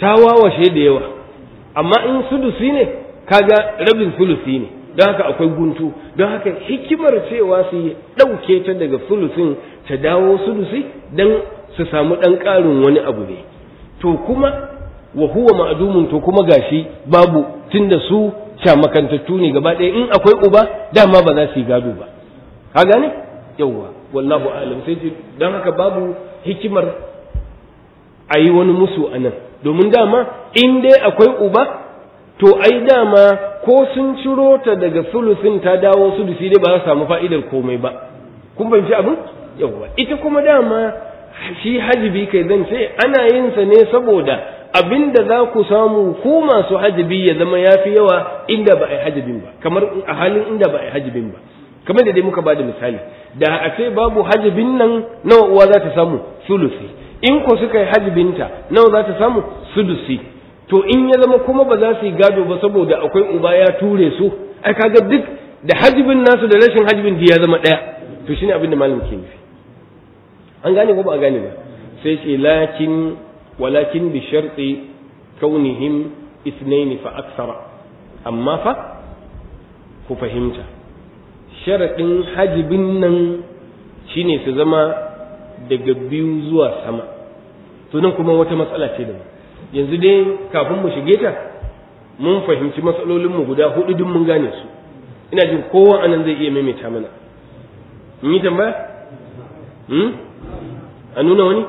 ta wawashe da yawa amma in sudusi ne kaga rabin sulusi ne don haka akwai guntu don haka hikimar cewa su ɗauke ta daga sulusin ta dawo sudusi don su samu ɗan ƙarin wani abu ne to kuma wa huwa ma'dumun to kuma gashi babu tunda su makantattu ne gaba ɗaya in akwai uba dama ba za su yi gado ba ka gane yawwa wallahu alam sai don haka babu hikimar a yi wani musu a nan domin dama in dai akwai uba to ai dama ko sun ciro ta daga sulusin ta dawo sulusi dai ba za su samu fa'idar komai ba kun fahimci abin yawwa ita kuma dama shi hajibi kai zan ce ana yin sa ne saboda abin da za ku samu ku masu hajibi ya zama ya fi yawa inda ba a yi hajibin ba kamar a halin inda ba a yi hajibin ba kamar da dai muka ba da misali da a ce babu hajibin nan nawa uwa za ta samu sulusi in ko suka yi hajibinta nawa za ta samu sudusi to in ya zama kuma ba za su yi gado ba saboda akwai uba ya ture su ai kaga duk da hajibin nasu da rashin hajibin ya zama ɗaya to shine abin da malam ke nufi an gane ko ba a gane ba sai ce lakin walakin bi sharti kaunihim isnaini fa aksara amma fa ku fahimta sharaɗin hajibin nan shine su zama daga biyu zuwa sama to nan kuma wata matsala ce da yanzu dai kafin mu shige ta mun fahimci matsalolinmu guda hudu duk mun gane su ina jin kowa anan zai iya maimaita mana mun yi tambaya a nuna wani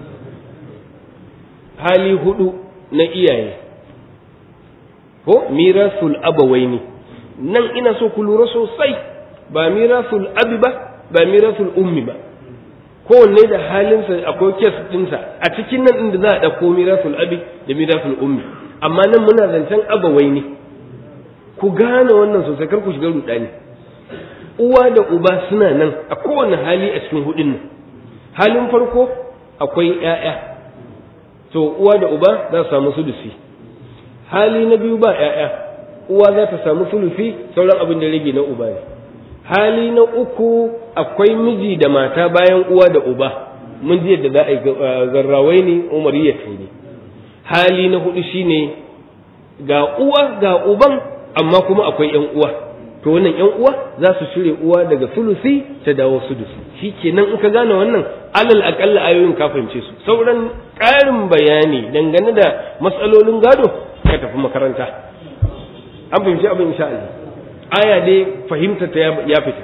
hali hudu na iyaye ko mirasul abawaini nan ina so ku lura sosai ba mirasul abi ba ba mirasul ummi ba kowanne da halinsa akwai kes ɗinsa a cikin nan inda za a ɗauko mirasul abi da mirasul ummi amma nan muna zancen abawaini ku gane wannan sosai kar ku shiga rudani uwa da uba suna nan a kowane hali a cikin hudun nan halin farko akwai ‘ya'ya to uwa da uba za su samu sulusi hali na biyu ba ‘ya'ya uwa za ta samu sulusi sauran abin da rage na uba ne hali na uku akwai miji da mata bayan uwa da uba mun ji yadda za a yi zarrawai ne umariya ne hali na hudu shine ga uwa ga uban amma kuma akwai ‘yan uwa to wannan ‘yan uwa za su shirya uwa daga sulusi ta dawo sudusi shi kenan in ka gane wannan alal akalla ayoyin ka fahimce su sauran ƙarin bayani dangane da matsalolin gado ka tafi makaranta an fahimci abin insha Allah aya dai fahimta ta ya fita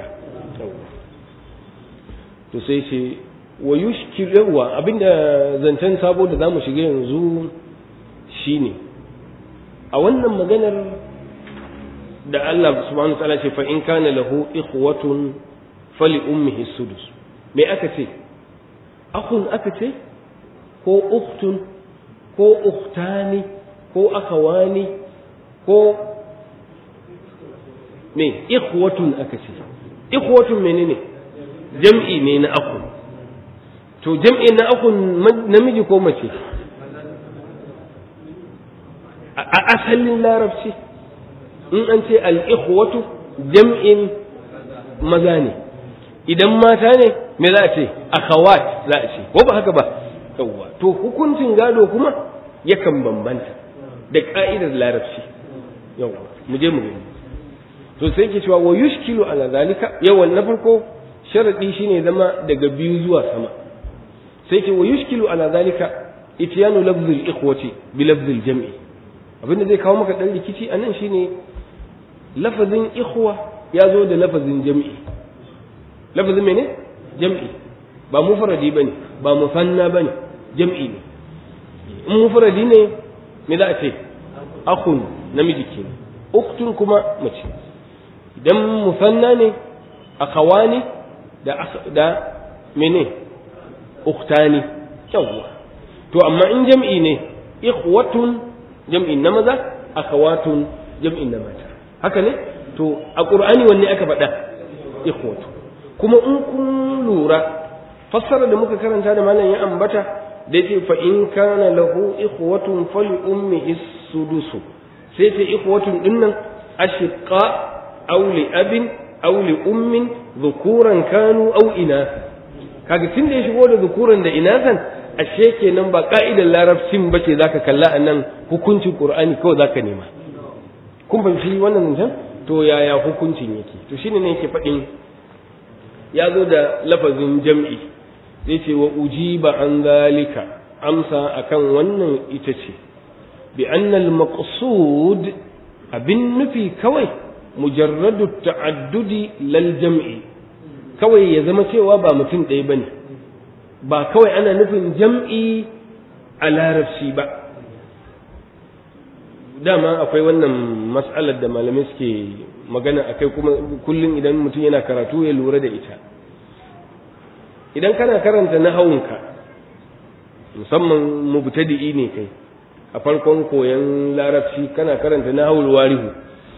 to sai ce wa yushkilawa abinda zancen sabo da zamu shiga yanzu shine a wannan maganar da Allah subhanahu wa ta'ala ce fa in kana lahu ikhwatun fali ummihi sudus me aka ce akun aka ce ko uktun ko uktani ko akawani ko me ikhwatun aka ce ikhwatun menene jam'i ne na akun to jam'i na akun namiji ko mace a asalin larabci in an ce al-ikhwatu jam'in maza ne idan mata ne me za a ce akhawat za a ce ko ba haka ba yawwa to hukuncin gado kuma yakan bambanta da ka'idar larabci yawwa mu je mu gani to sai ke cewa wa yushkilu ala zalika yawan na farko sharadi shine zama daga biyu zuwa sama sai ke wa yushkilu ala zalika ityanu lafzul ikhwati bi lafzil jam'i abinda zai kawo maka dan rikici anan shine lafazin ikhwa ya zo da lafazin jam'i lafazin mene jam'i ba mufradi bane ba musanna bane jam'i ne in mufradi ne me za a ce akhun namiji ke uktun kuma mace idan musanna ne akhawani da da mene uktani yawwa to amma in jam'i ne ikhwatun jam'in na maza akhawatun jam'in na mata haka ne to a qur'ani wanne aka faɗa ikhwatu kuma in kun lura fassara da muka karanta da malam ya ambata da yace fa in kana lahu ikhwatun fali ummihi sudusu sai ce ikhwatun dinnan ashiqa aw li abin aw li ummin dhukuran kanu aw inatha kaga tunda ya shigo da dhukuran da inathan ashe kenan ba ka'idar larabcin ba ce zaka kalla a nan hukuncin qur'ani kawai zaka nema kun fahimci wannan zancen to yaya hukuncin yake to shine ne yake faɗin ya zo da lafazin jam'i zai ce wa ujiba an zalika amsa akan wannan ita ce bi annal maqsud abin nufi kawai mujarradu ta'addudi lal jam'i kawai ya zama cewa ba mutum ɗaya bane ba kawai ana nufin jam'i a larabci ba dama akwai wannan mas'alar da malamai suke magana akai kuma kullum idan mutum yana karatu ya lura da ita idan kana karanta nahawunka musamman mubtadi'i ne kai a farkon koyon larabci kana karanta nahawul warihu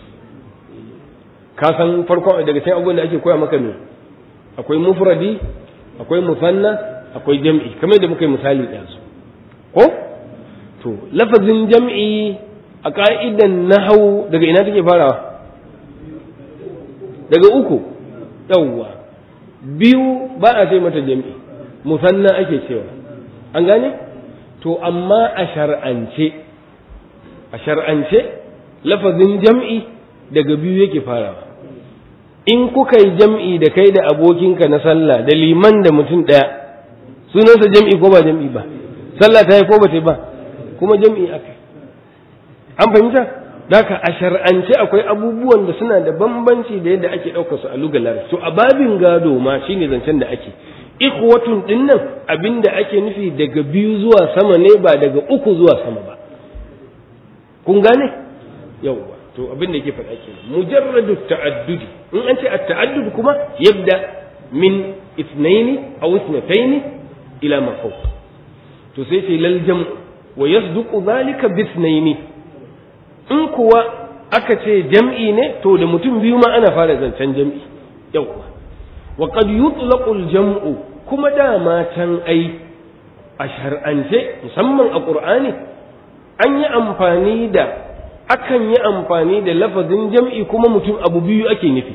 ka san farkon daga cikin abubuwan da ake koya maka ne akwai mufradi akwai musanna akwai jam'i kamar da muka yi misali da su ko to lafazin jam'i a ka'idan nahawu daga ina take farawa daga uku yawwa biyu ba a ce mata jam'i musanna ake cewa an gane to amma a shar'ance a shar'ance lafazin jam'i daga biyu yake farawa in kuka yi jam'i da kai da abokinka na sallah da liman da mutum ɗaya sunansa jam'i ko ba jam'i ba sallah ta yi ko ba ta yi ba kuma jam'i aka an fahimta Daka a shar'ance akwai abubuwan da suna da bambanci da yadda ake ɗaukar su a lugar larabci to a babin gado ma shine zancen da ake ikhwatun din nan abinda ake nufi daga biyu zuwa sama ne ba daga uku zuwa sama ba kun gane yawwa to abinda yake faɗa ke mujarradu ta'addudi in an ce at-ta'addud kuma yabda min ithnaini aw ithnataini ila ma fawq to sai ce lal jam'u wa yasduqu dhalika bi ithnaini in kuwa aka ce jam'i ne to da mutum biyu ma ana fara zancen jam'i yawwa wa qad yutlaqu al-jam'u kuma dama can ai a shar'ance musamman a qur'ani an yi amfani da akan yi amfani da lafazin jam'i kuma mutum abu biyu ake nufi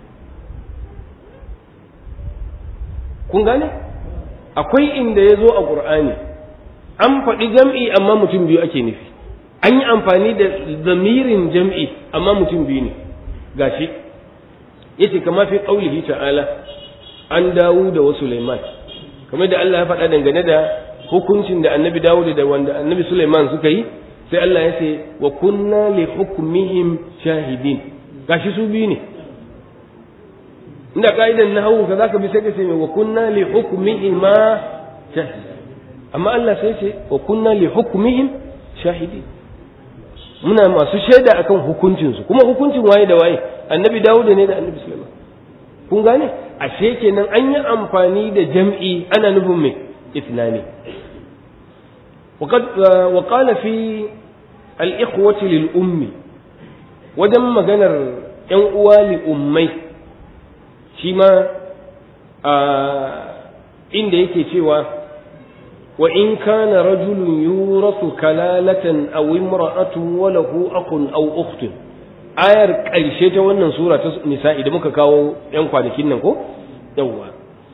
kun gane akwai inda ya zo a qur'ani an faɗi jam'i amma mutum biyu ake nufi an yi amfani da zamirin jam'i amma mutum biyu ne gashi yace kama fi qaulihi ta'ala an dawo da wasu Sulaiman kamar da Allah ya faɗa dangane da hukuncin da annabi Dawud da wanda annabi Sulaiman suka yi sai Allah ya ce wa kunna li hukmihim shahidin gashi su biyu ne inda ka'idan na hawu ka zaka bi sai ka ce wa kunna li hukmihim ma shahidin amma Allah sai ce wa kunna li hukmihim shahidin muna masu shaida akan hukuncinsu kuma hukuncin waye da waye annabi Dawud ne da annabi Sulaiman kun gane ashe kenan an yi amfani da jam'i ana nufin mai ithnani وقد وقال في الإخوة للأم wajen maganar ‘yan uwa li'ummai shi ma inda yake cewa wa in kana rajulun yurasu kalalatan aw imra'atun wa lahu akhun aw ukhtun ayar ƙarshe ta wannan sura ta nisa'i da muka kawo ‘yan kwanakin nan ko yawwa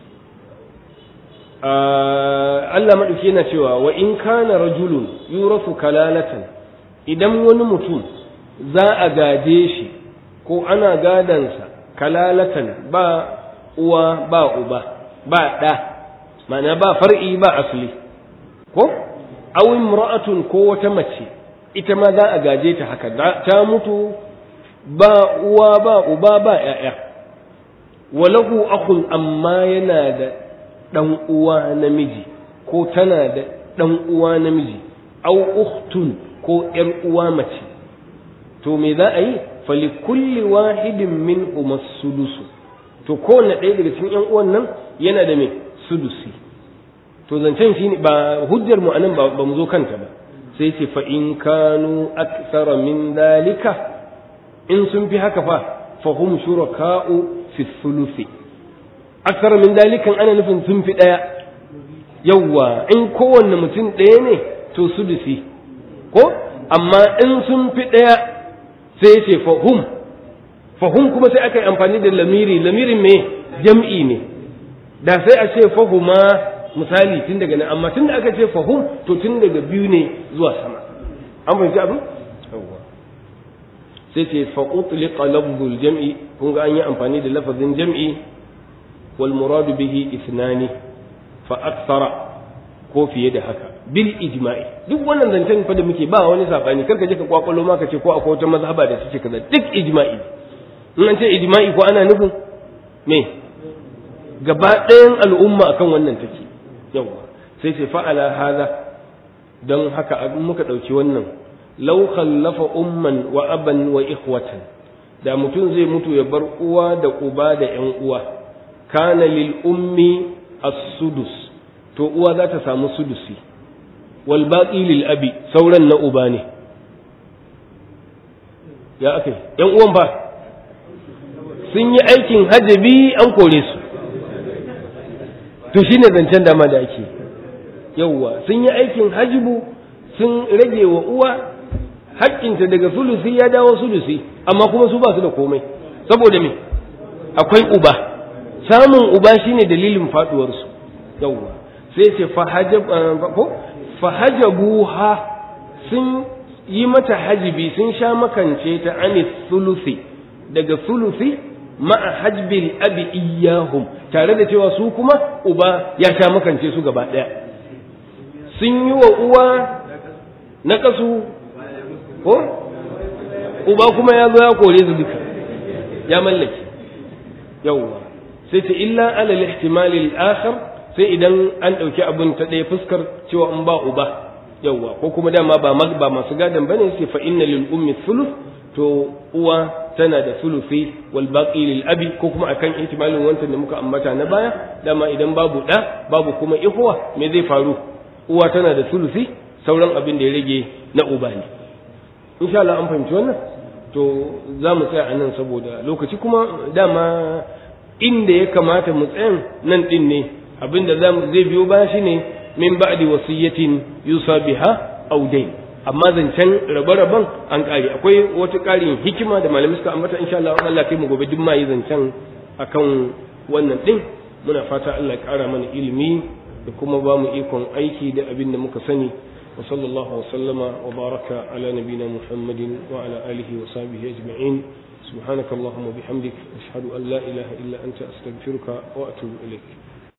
Allah maɗauki yana cewa wa in kana rajulun yurasu kalalatan idan wani mutum za a gaje shi ko ana gadansa kalalatan ba uwa ba uba ba ɗa ma'ana ba far'i ba asali ko aw imra'atun ko wata mace ita ma za a gaje ta haka ta mutu ba uwa ba uba ba ƴaƴa walahu akhun amma yana da ɗan uwa namiji ko tana da ɗan uwa namiji au ukhtun ko ƴar uwa mace to me za a yi fali kulli wahidin min sudusu to kowanne ɗaya daga cikin ƴan uwan nan yana da me sudusi to zancen shi ba hujjar mu anan ba mu zo kanta ba sai ce fa in kanu aktsara min dalika in sun fi haka fa fa hum shuraka'u fi thuluthi aksar min dalikan ana nufin sun fi ɗaya yawwa in kowanne mutum ɗaya ne to sudusi ko amma in sun fi ɗaya sai ya ce fahum fahum kuma sai aka yi amfani da lamiri lamirin me jam'i ne da sai a ce fahuma misali tun daga nan amma tun da aka ce fahum to tun daga biyu ne zuwa sama an fahimci abin sai ce fa utliqa lafzul jam'i kun ga an yi amfani da lafazin jam'i wal muradu bihi ithnani fa akthara ko fiye da haka bil ijma'i duk wannan zancen fa da muke ba wani sabani karka je ka kwakwalo ma ka ce ko akwai wata mazhaba da suke kaza duk ijma'i in an ce ijma'i ko ana nufin me gaba ɗayan al'umma akan wannan take yawa sai ce fa'ala hada don haka in muka ɗauki wannan law khallafa umman wa aban wa ikhwatan da mutum zai mutu ya bar uwa da uba da ƴan uwa kana lil ummi as-sudus to uwa za ta samu sudusi wal baqi lil abi sauran na uba ne ya akai ƴan uwan ba sun yi aikin hajabi an kore su to shine zancen dama da ake yauwa sun yi aikin hajibu sun rage wa uwa haƙƙinta daga sulusi ya dawo sulusi amma kuma su ba su da komai saboda me akwai uba samun uba shine dalilin faduwarsu yauwa sai ce fahajabuha sun yi mata hajibi sun sha makance ta anis sulusi daga sulusi ma'a hajbil abi iyahum tare da cewa su kuma uba ya sha makance su gaba ɗaya sun yi wa uwa na kasu ko uba kuma ya zo ya kore su duka ya mallake yawwa sai ta illa alal ihtimali al-akhar sai idan an ɗauki abin ta ɗaya fuskar cewa in ba uba yawwa ko kuma dama ba ba masu gadan bane sai fa inna lil ummi thuluth to uwa tana da sulufi wal baqi lil abi ko kuma akan ihtimalin wancan da muka ambata na baya dama idan babu da babu kuma ihwa me zai faru uwa tana da sulufi sauran abin da ya rage na uba ne insha Allah an fahimci wannan to za mu tsaya a nan saboda lokaci kuma dama inda ya kamata mu tsayan nan din ne abin da zai biyo baya shine min ba'di wasiyatin yusa biha aw dayn amma zancen rabe-raben an ƙare akwai wata ƙarin hikima da malamai suka ambata insha Allah Allah kai mu gobe duk ma yi zancen akan wannan din muna fata Allah ya ƙara mana ilimi da kuma ba mu ikon aiki da abin da muka sani wa sallallahu wa sallama wa baraka ala nabina muhammadin wa ala alihi wa sahbihi ajma'in سبحانك اللهم وبحمدك أشهد أن لا إله إلا أنت أستغفرك وأتوب إليك